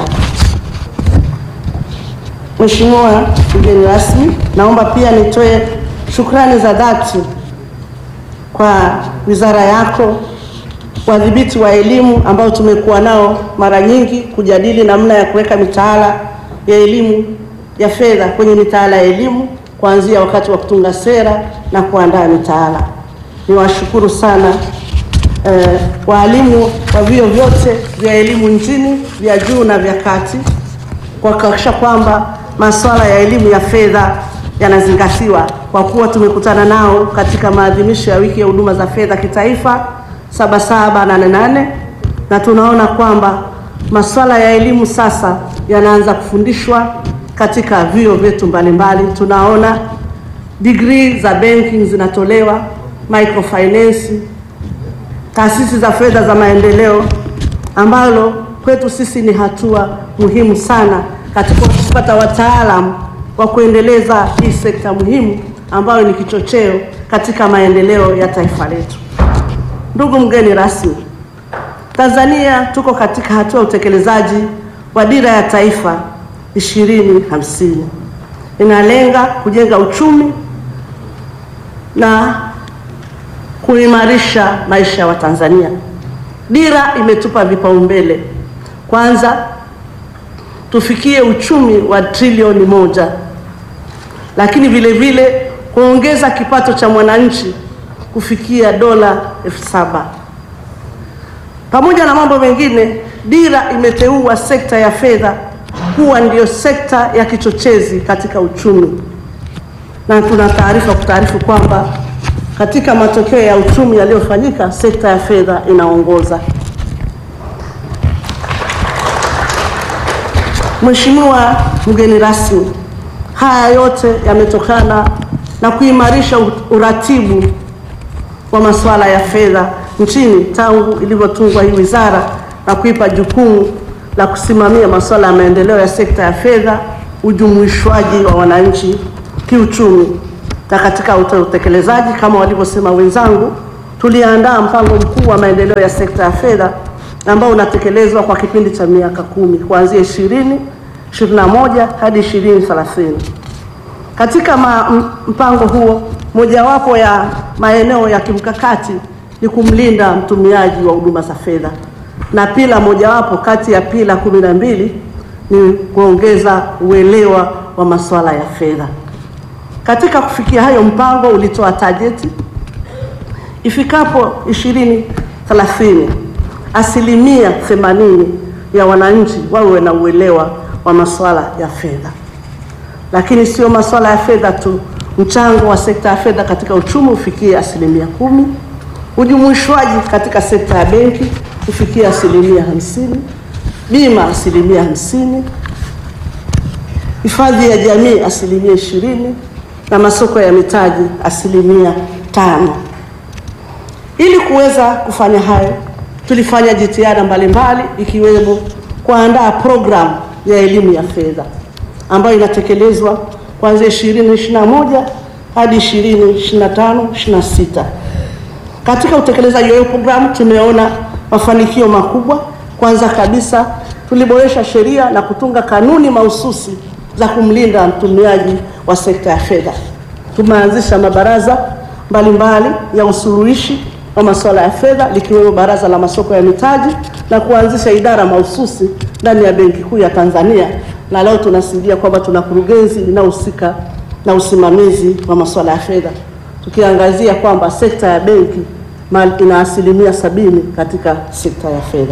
Mheshimiwa mgeni rasmi, naomba pia nitoe shukrani za dhati kwa wizara yako, wadhibiti wa elimu ambao tumekuwa nao mara nyingi kujadili namna ya kuweka mitaala ya elimu ya fedha kwenye mitaala ya elimu kuanzia wakati wa kutunga sera na kuandaa mitaala. Niwashukuru sana eh, waalimu wa vyuo vyote vya elimu nchini vya juu na vya kati kwa kuhakikisha kwamba masuala ya elimu ya fedha yanazingatiwa, kwa kuwa tumekutana nao katika maadhimisho ya wiki ya huduma za fedha kitaifa Sabasaba nane nane, na tunaona kwamba masuala ya elimu sasa yanaanza kufundishwa katika vyuo vyetu mbalimbali. Tunaona degree za banking zinatolewa, microfinance, taasisi za fedha za maendeleo, ambalo kwetu sisi ni hatua muhimu sana katika kupata wataalamu wa kuendeleza hii sekta muhimu ambayo ni kichocheo katika maendeleo ya taifa letu. Ndugu mgeni rasmi, Tanzania tuko katika hatua ya utekelezaji wa dira ya taifa ishirini hamsini inalenga kujenga uchumi na kuimarisha maisha ya Watanzania. Dira imetupa vipaumbele, kwanza tufikie uchumi wa trilioni moja, lakini vile vile kuongeza kipato cha mwananchi kufikia dola elfu saba. Pamoja na mambo mengine, dira imeteua sekta ya fedha kuwa ndiyo sekta ya kichochezi katika uchumi, na tuna taarifa kutaarifu kwamba katika matokeo ya uchumi yaliyofanyika sekta ya fedha inaongoza. Mheshimiwa mgeni rasmi, Haya yote yametokana na kuimarisha uratibu wa masuala ya fedha nchini tangu ilivyotungwa hii wizara na kuipa jukumu la kusimamia masuala ya maendeleo ya sekta ya fedha, ujumuishwaji wa wananchi kiuchumi. Na katika utekelezaji, kama walivyosema wenzangu, tuliandaa mpango mkuu wa maendeleo ya sekta ya fedha ambao unatekelezwa kwa kipindi cha miaka kumi kuanzia 20 21 hadi 2030. Katika ma, mpango huo mojawapo ya maeneo ya kimkakati ni kumlinda mtumiaji wa huduma za fedha, na pila mojawapo kati ya pila kumi na mbili ni kuongeza uelewa wa masuala ya fedha. Katika kufikia hayo, mpango ulitoa tajeti ifikapo 2030 asilimia 80 ya wananchi wawe na uelewa wa masuala ya fedha. Lakini sio masuala ya fedha tu, mchango wa sekta ya fedha katika uchumi ufikie asilimia kumi, ujumuishwaji katika sekta ya benki ufikie asilimia hamsini, bima asilimia hamsini, hifadhi ya jamii asilimia ishirini na masoko ya mitaji asilimia tano. Ili kuweza kufanya hayo, tulifanya jitihada mbalimbali ikiwemo kuandaa programu ya elimu ya fedha ambayo inatekelezwa kuanzia 2021 hadi 2025 26. Katika utekelezaji wa hiyo programu tumeona mafanikio makubwa. Kwanza kabisa, tuliboresha sheria na kutunga kanuni mahususi za kumlinda mtumiaji wa sekta ya fedha. Tumeanzisha mabaraza mbalimbali ya usuluhishi wa masuala ya fedha likiwemo baraza la masoko ya mitaji na kuanzisha idara mahususi ndani ya Benki Kuu ya Tanzania, na leo tunasidia kwamba tuna kurugenzi inayohusika na usimamizi wa masuala ya fedha, tukiangazia kwamba sekta ya benki ina asilimia sabini katika sekta ya fedha.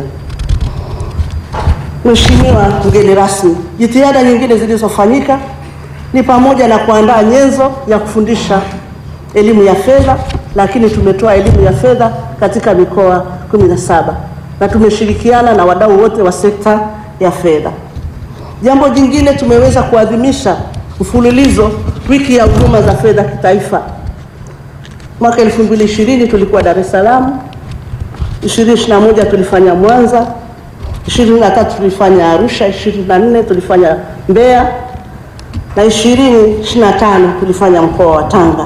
Mheshimiwa mgeni rasmi, jitihada nyingine zilizofanyika ni pamoja na kuandaa nyenzo ya kufundisha elimu ya fedha, lakini tumetoa elimu ya fedha katika mikoa 17 na tumeshirikiana na wadau wote wa sekta ya fedha. Jambo jingine, tumeweza kuadhimisha mfululizo wiki ya huduma za fedha kitaifa. Mwaka 2020 tulikuwa Dar es Salaam, 2021 tulifanya Mwanza, 23 tulifanya Arusha, 24 tulifanya Mbeya na 2025 tulifanya mkoa wa Tanga.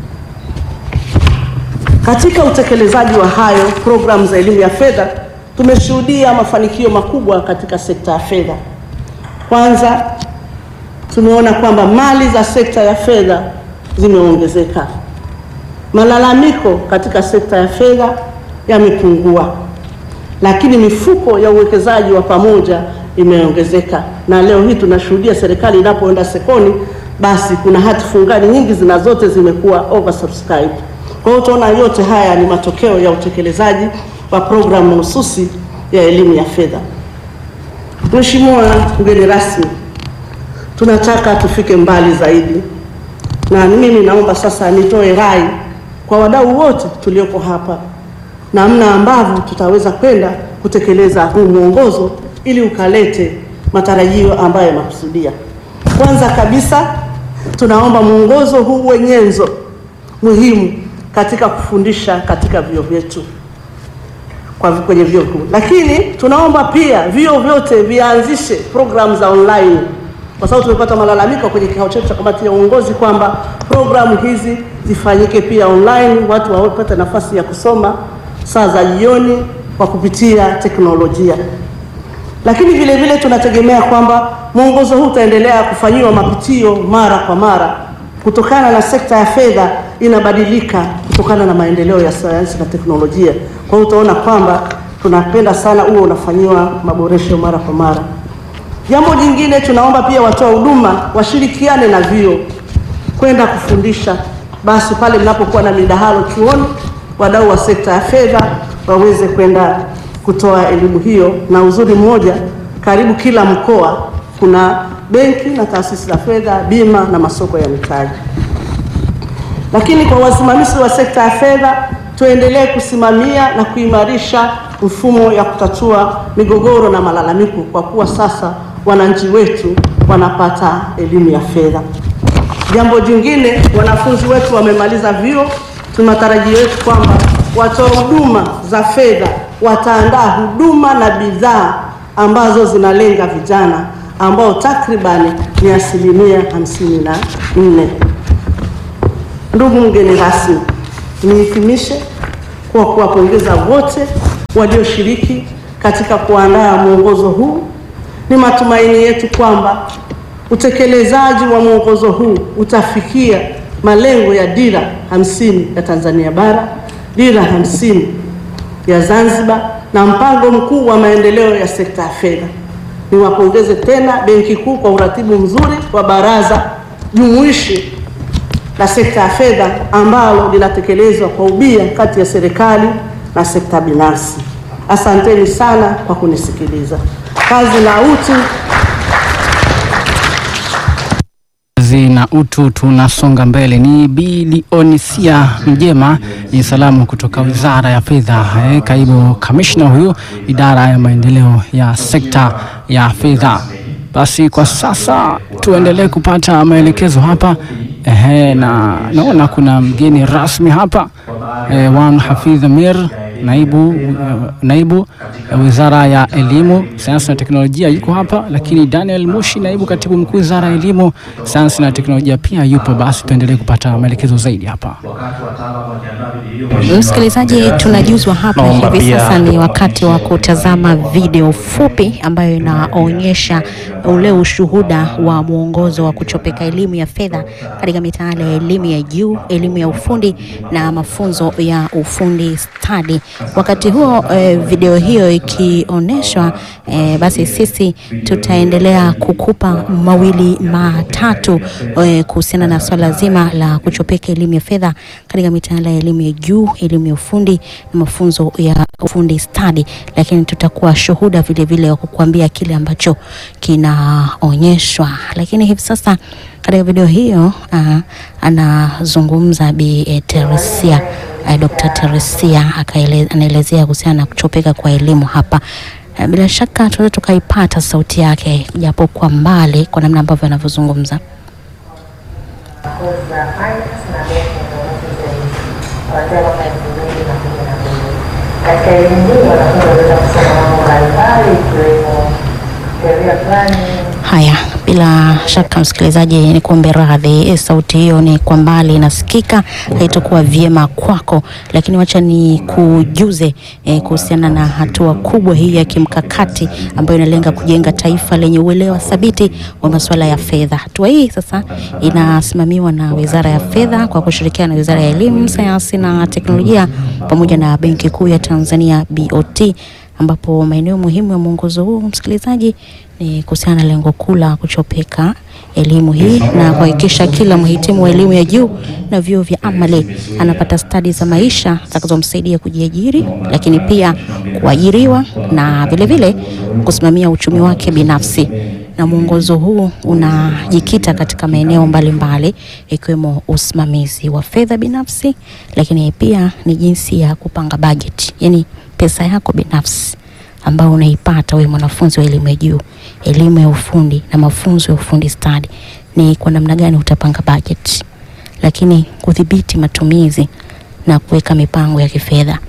Katika utekelezaji wa hayo programu za elimu ya fedha tumeshuhudia mafanikio makubwa katika sekta ya fedha. Kwanza, tumeona kwamba mali za sekta ya fedha zimeongezeka. Malalamiko katika sekta ya fedha yamepungua, lakini mifuko ya uwekezaji wa pamoja imeongezeka, na leo hii tunashuhudia serikali inapoenda sekoni, basi kuna hati fungani nyingi zina zote zimekuwa oversubscribed. Kwa hiyo utaona yote haya ni matokeo ya utekelezaji wa programu mahususi ya elimu ya fedha. Mheshimiwa mgeni rasmi, tunataka tufike mbali zaidi, na mimi naomba sasa nitoe rai kwa wadau wote tuliopo hapa, namna ambavyo tutaweza kwenda kutekeleza huu mwongozo ili ukalete matarajio ambayo yanakusudia. Kwanza kabisa, tunaomba mwongozo huu uwe nyenzo muhimu katika kufundisha katika vyuo vyetu kwa kwenye vyuo vikuu, lakini tunaomba pia vyuo vyote vianzishe programu za online, kwa sababu tumepata malalamiko kwenye kikao chetu cha kamati ya uongozi kwamba programu hizi zifanyike pia online, watu wapate nafasi ya kusoma saa za jioni kwa kupitia teknolojia. Lakini vile vile tunategemea kwamba mwongozo huu utaendelea kufanyiwa mapitio mara kwa mara kutokana na sekta ya fedha inabadilika kutokana na maendeleo ya sayansi na teknolojia. Kwa hiyo utaona kwamba tunapenda sana huo unafanyiwa maboresho mara kwa mara. Jambo jingine, tunaomba pia watoa huduma washirikiane na vyuo kwenda kufundisha, basi pale mnapokuwa na midahalo chuoni, wadau wa sekta ya fedha waweze kwenda kutoa elimu hiyo. Na uzuri mmoja, karibu kila mkoa kuna benki na taasisi za fedha, bima na masoko ya mitaji. Lakini kwa wasimamizi wa sekta ya fedha, tuendelee kusimamia na kuimarisha mfumo ya kutatua migogoro na malalamiko, kwa kuwa sasa wananchi wetu wanapata elimu ya fedha. Jambo jingine, wanafunzi wetu wamemaliza vyuo, tuna matarajio yetu kwamba watoa huduma za fedha wataandaa huduma na bidhaa ambazo zinalenga vijana ambao takribani ni asilimia hamsini na nne. Ndugu mgeni rasmi, nihitimishe kwa kuwapongeza wote walioshiriki katika kuandaa mwongozo huu. Ni matumaini yetu kwamba utekelezaji wa mwongozo huu utafikia malengo ya dira hamsini ya Tanzania bara, dira hamsini ya Zanzibar na mpango mkuu wa maendeleo ya sekta ya fedha. Niwapongeze tena Benki Kuu kwa uratibu mzuri wa baraza jumuishi la sekta ya fedha ambalo linatekelezwa kwa ubia kati ya serikali na sekta binafsi. Asanteni sana kwa kunisikiliza. Kazi na utu. kazi na utu, tunasonga mbele. Ni Bilionisia Mjema, ni salamu kutoka Wizara ya Fedha. Eh, kaibu kamishna huyu idara ya maendeleo ya sekta ya fedha. Basi kwa sasa tuendelee kupata maelekezo hapa. Ehe, na naona kuna mgeni rasmi hapa eh, Wan Hafidh Amir naibu, uh, naibu uh, wizara ya elimu, sayansi na teknolojia yuko hapa, lakini Daniel Mushi naibu katibu mkuu wizara ya elimu, sayansi na teknolojia pia yupo. Basi tuendelee kupata maelekezo zaidi hapa. Msikilizaji, tunajuzwa hapa Naomba hivi pia- sasa ni wakati wa kutazama video fupi ambayo inaonyesha ule ushuhuda wa mwongozo wa kuchopeka elimu ya fedha katika mitaala ya elimu ya juu, elimu ya ufundi na mafunzo ya ufundi stadi. Wakati huo eh, video hiyo ikionyeshwa, eh, basi sisi tutaendelea kukupa mawili matatu eh, kuhusiana na swala zima la kuchopeka elimu ya fedha katika mitaala ya elimu ya juu, elimu ya ufundi na mafunzo ya ufundi stadi, lakini tutakuwa shuhuda vile vile wa kukuambia kile ambacho kinaonyeshwa. Lakini hivi sasa katika video hiyo uh, anazungumza Bi eh, Teresia uh, Dr. Teresia akaele- anaelezea kuhusiana na kuchopeka kwa elimu hapa. Uh, bila shaka tunaweza tukaipata sauti yake japo kwa mbali kwa namna ambavyo anavyozungumza. kozi za finance na benki na ununuzi zaidi kuanzia mwaka elfu mbili na kumi na mbili. Katika elimu hii wanafunzi waliweza kusoma mambo mbalimbali ikiwemo sheria fulani Haya, bila shaka msikilizaji, ni kuombe radhi, eh, sauti hiyo ni kwa mbali inasikika, haitakuwa vyema kwako, lakini wacha ni kujuze eh, kuhusiana na hatua kubwa hii ya kimkakati ambayo inalenga kujenga taifa lenye uelewa thabiti wa masuala ya fedha. Hatua hii sasa inasimamiwa na Wizara ya Fedha kwa kushirikiana na Wizara ya Elimu, Sayansi na Teknolojia pamoja na Benki Kuu ya Tanzania BOT ambapo maeneo muhimu ya mwongozo huu msikilizaji ni kuhusiana na lengo kuu la kuchopeka elimu hii na kuhakikisha kila mhitimu wa elimu ya juu na vyuo vya amali anapata stadi za maisha zitakazomsaidia kujiajiri, lakini pia kuajiriwa na vilevile kusimamia uchumi wake binafsi. Na mwongozo huu unajikita katika maeneo mbalimbali ikiwemo usimamizi wa fedha binafsi, lakini pia ni jinsi ya kupanga bajeti, yani pesa yako binafsi ambao unaipata wewe mwanafunzi wa elimu ya juu, elimu ya ufundi na mafunzo ya ufundi stadi, ni kwa namna gani utapanga bajeti, lakini kudhibiti matumizi na kuweka mipango ya kifedha.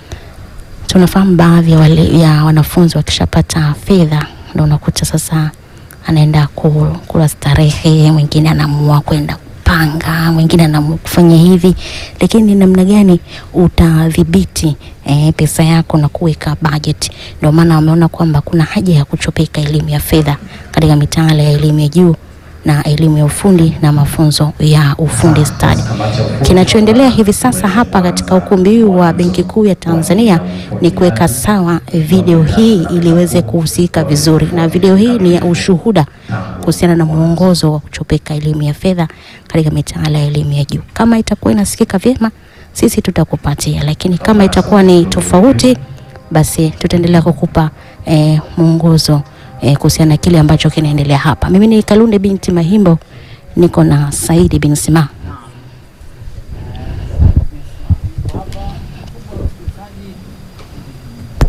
Tunafahamu baadhi ya, wale, ya wanafunzi wakishapata fedha ndio unakuta sasa anaenda ku- kula starehe, mwingine anaamua kwenda kupanga, mwingine anaamua kufanya hivi, lakini ni namna gani utadhibiti eh, pesa yako na kuweka budget. Ndio maana wameona kwamba kuna haja ya kuchopeka elimu ya fedha katika mitaala ya elimu ya juu na elimu ya ufundi na mafunzo ya ufundi stadi. Kinachoendelea hivi sasa hapa katika ukumbi huu wa Benki Kuu ya Tanzania ni kuweka sawa video hii ili iweze kuhusika vizuri, na video hii ni ya ushuhuda kuhusiana na mwongozo wa kuchopeka elimu ya fedha katika mitaala ya elimu ya juu. Kama itakuwa inasikika vyema, sisi tutakupatia, lakini kama itakuwa ni tofauti, basi tutaendelea kukupa eh, mwongozo eh, kuhusiana na kile ambacho kinaendelea hapa. Mimi ni Kalunde binti Mahimbo, niko na Saidi bin Sima.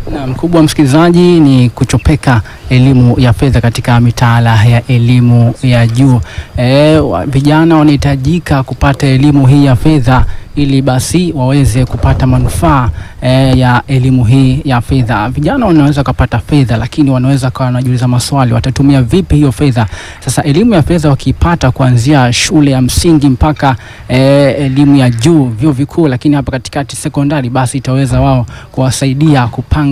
Na mkubwa msikilizaji, ni kuchopeka elimu ya fedha katika mitaala ya elimu ya juu. E, wa- vijana wanahitajika kupata elimu hii ya fedha ili basi waweze kupata manufaa e, ya elimu hii ya fedha. Vijana wanaweza kupata fedha, lakini wanaweza kawa wanajiuliza maswali, watatumia vipi hiyo fedha? Sasa elimu ya fedha wakiipata kuanzia shule ya msingi mpaka e, elimu ya juu, vyuo vikuu, lakini hapa katikati sekondari, basi itaweza wao kuwasaidia kupanga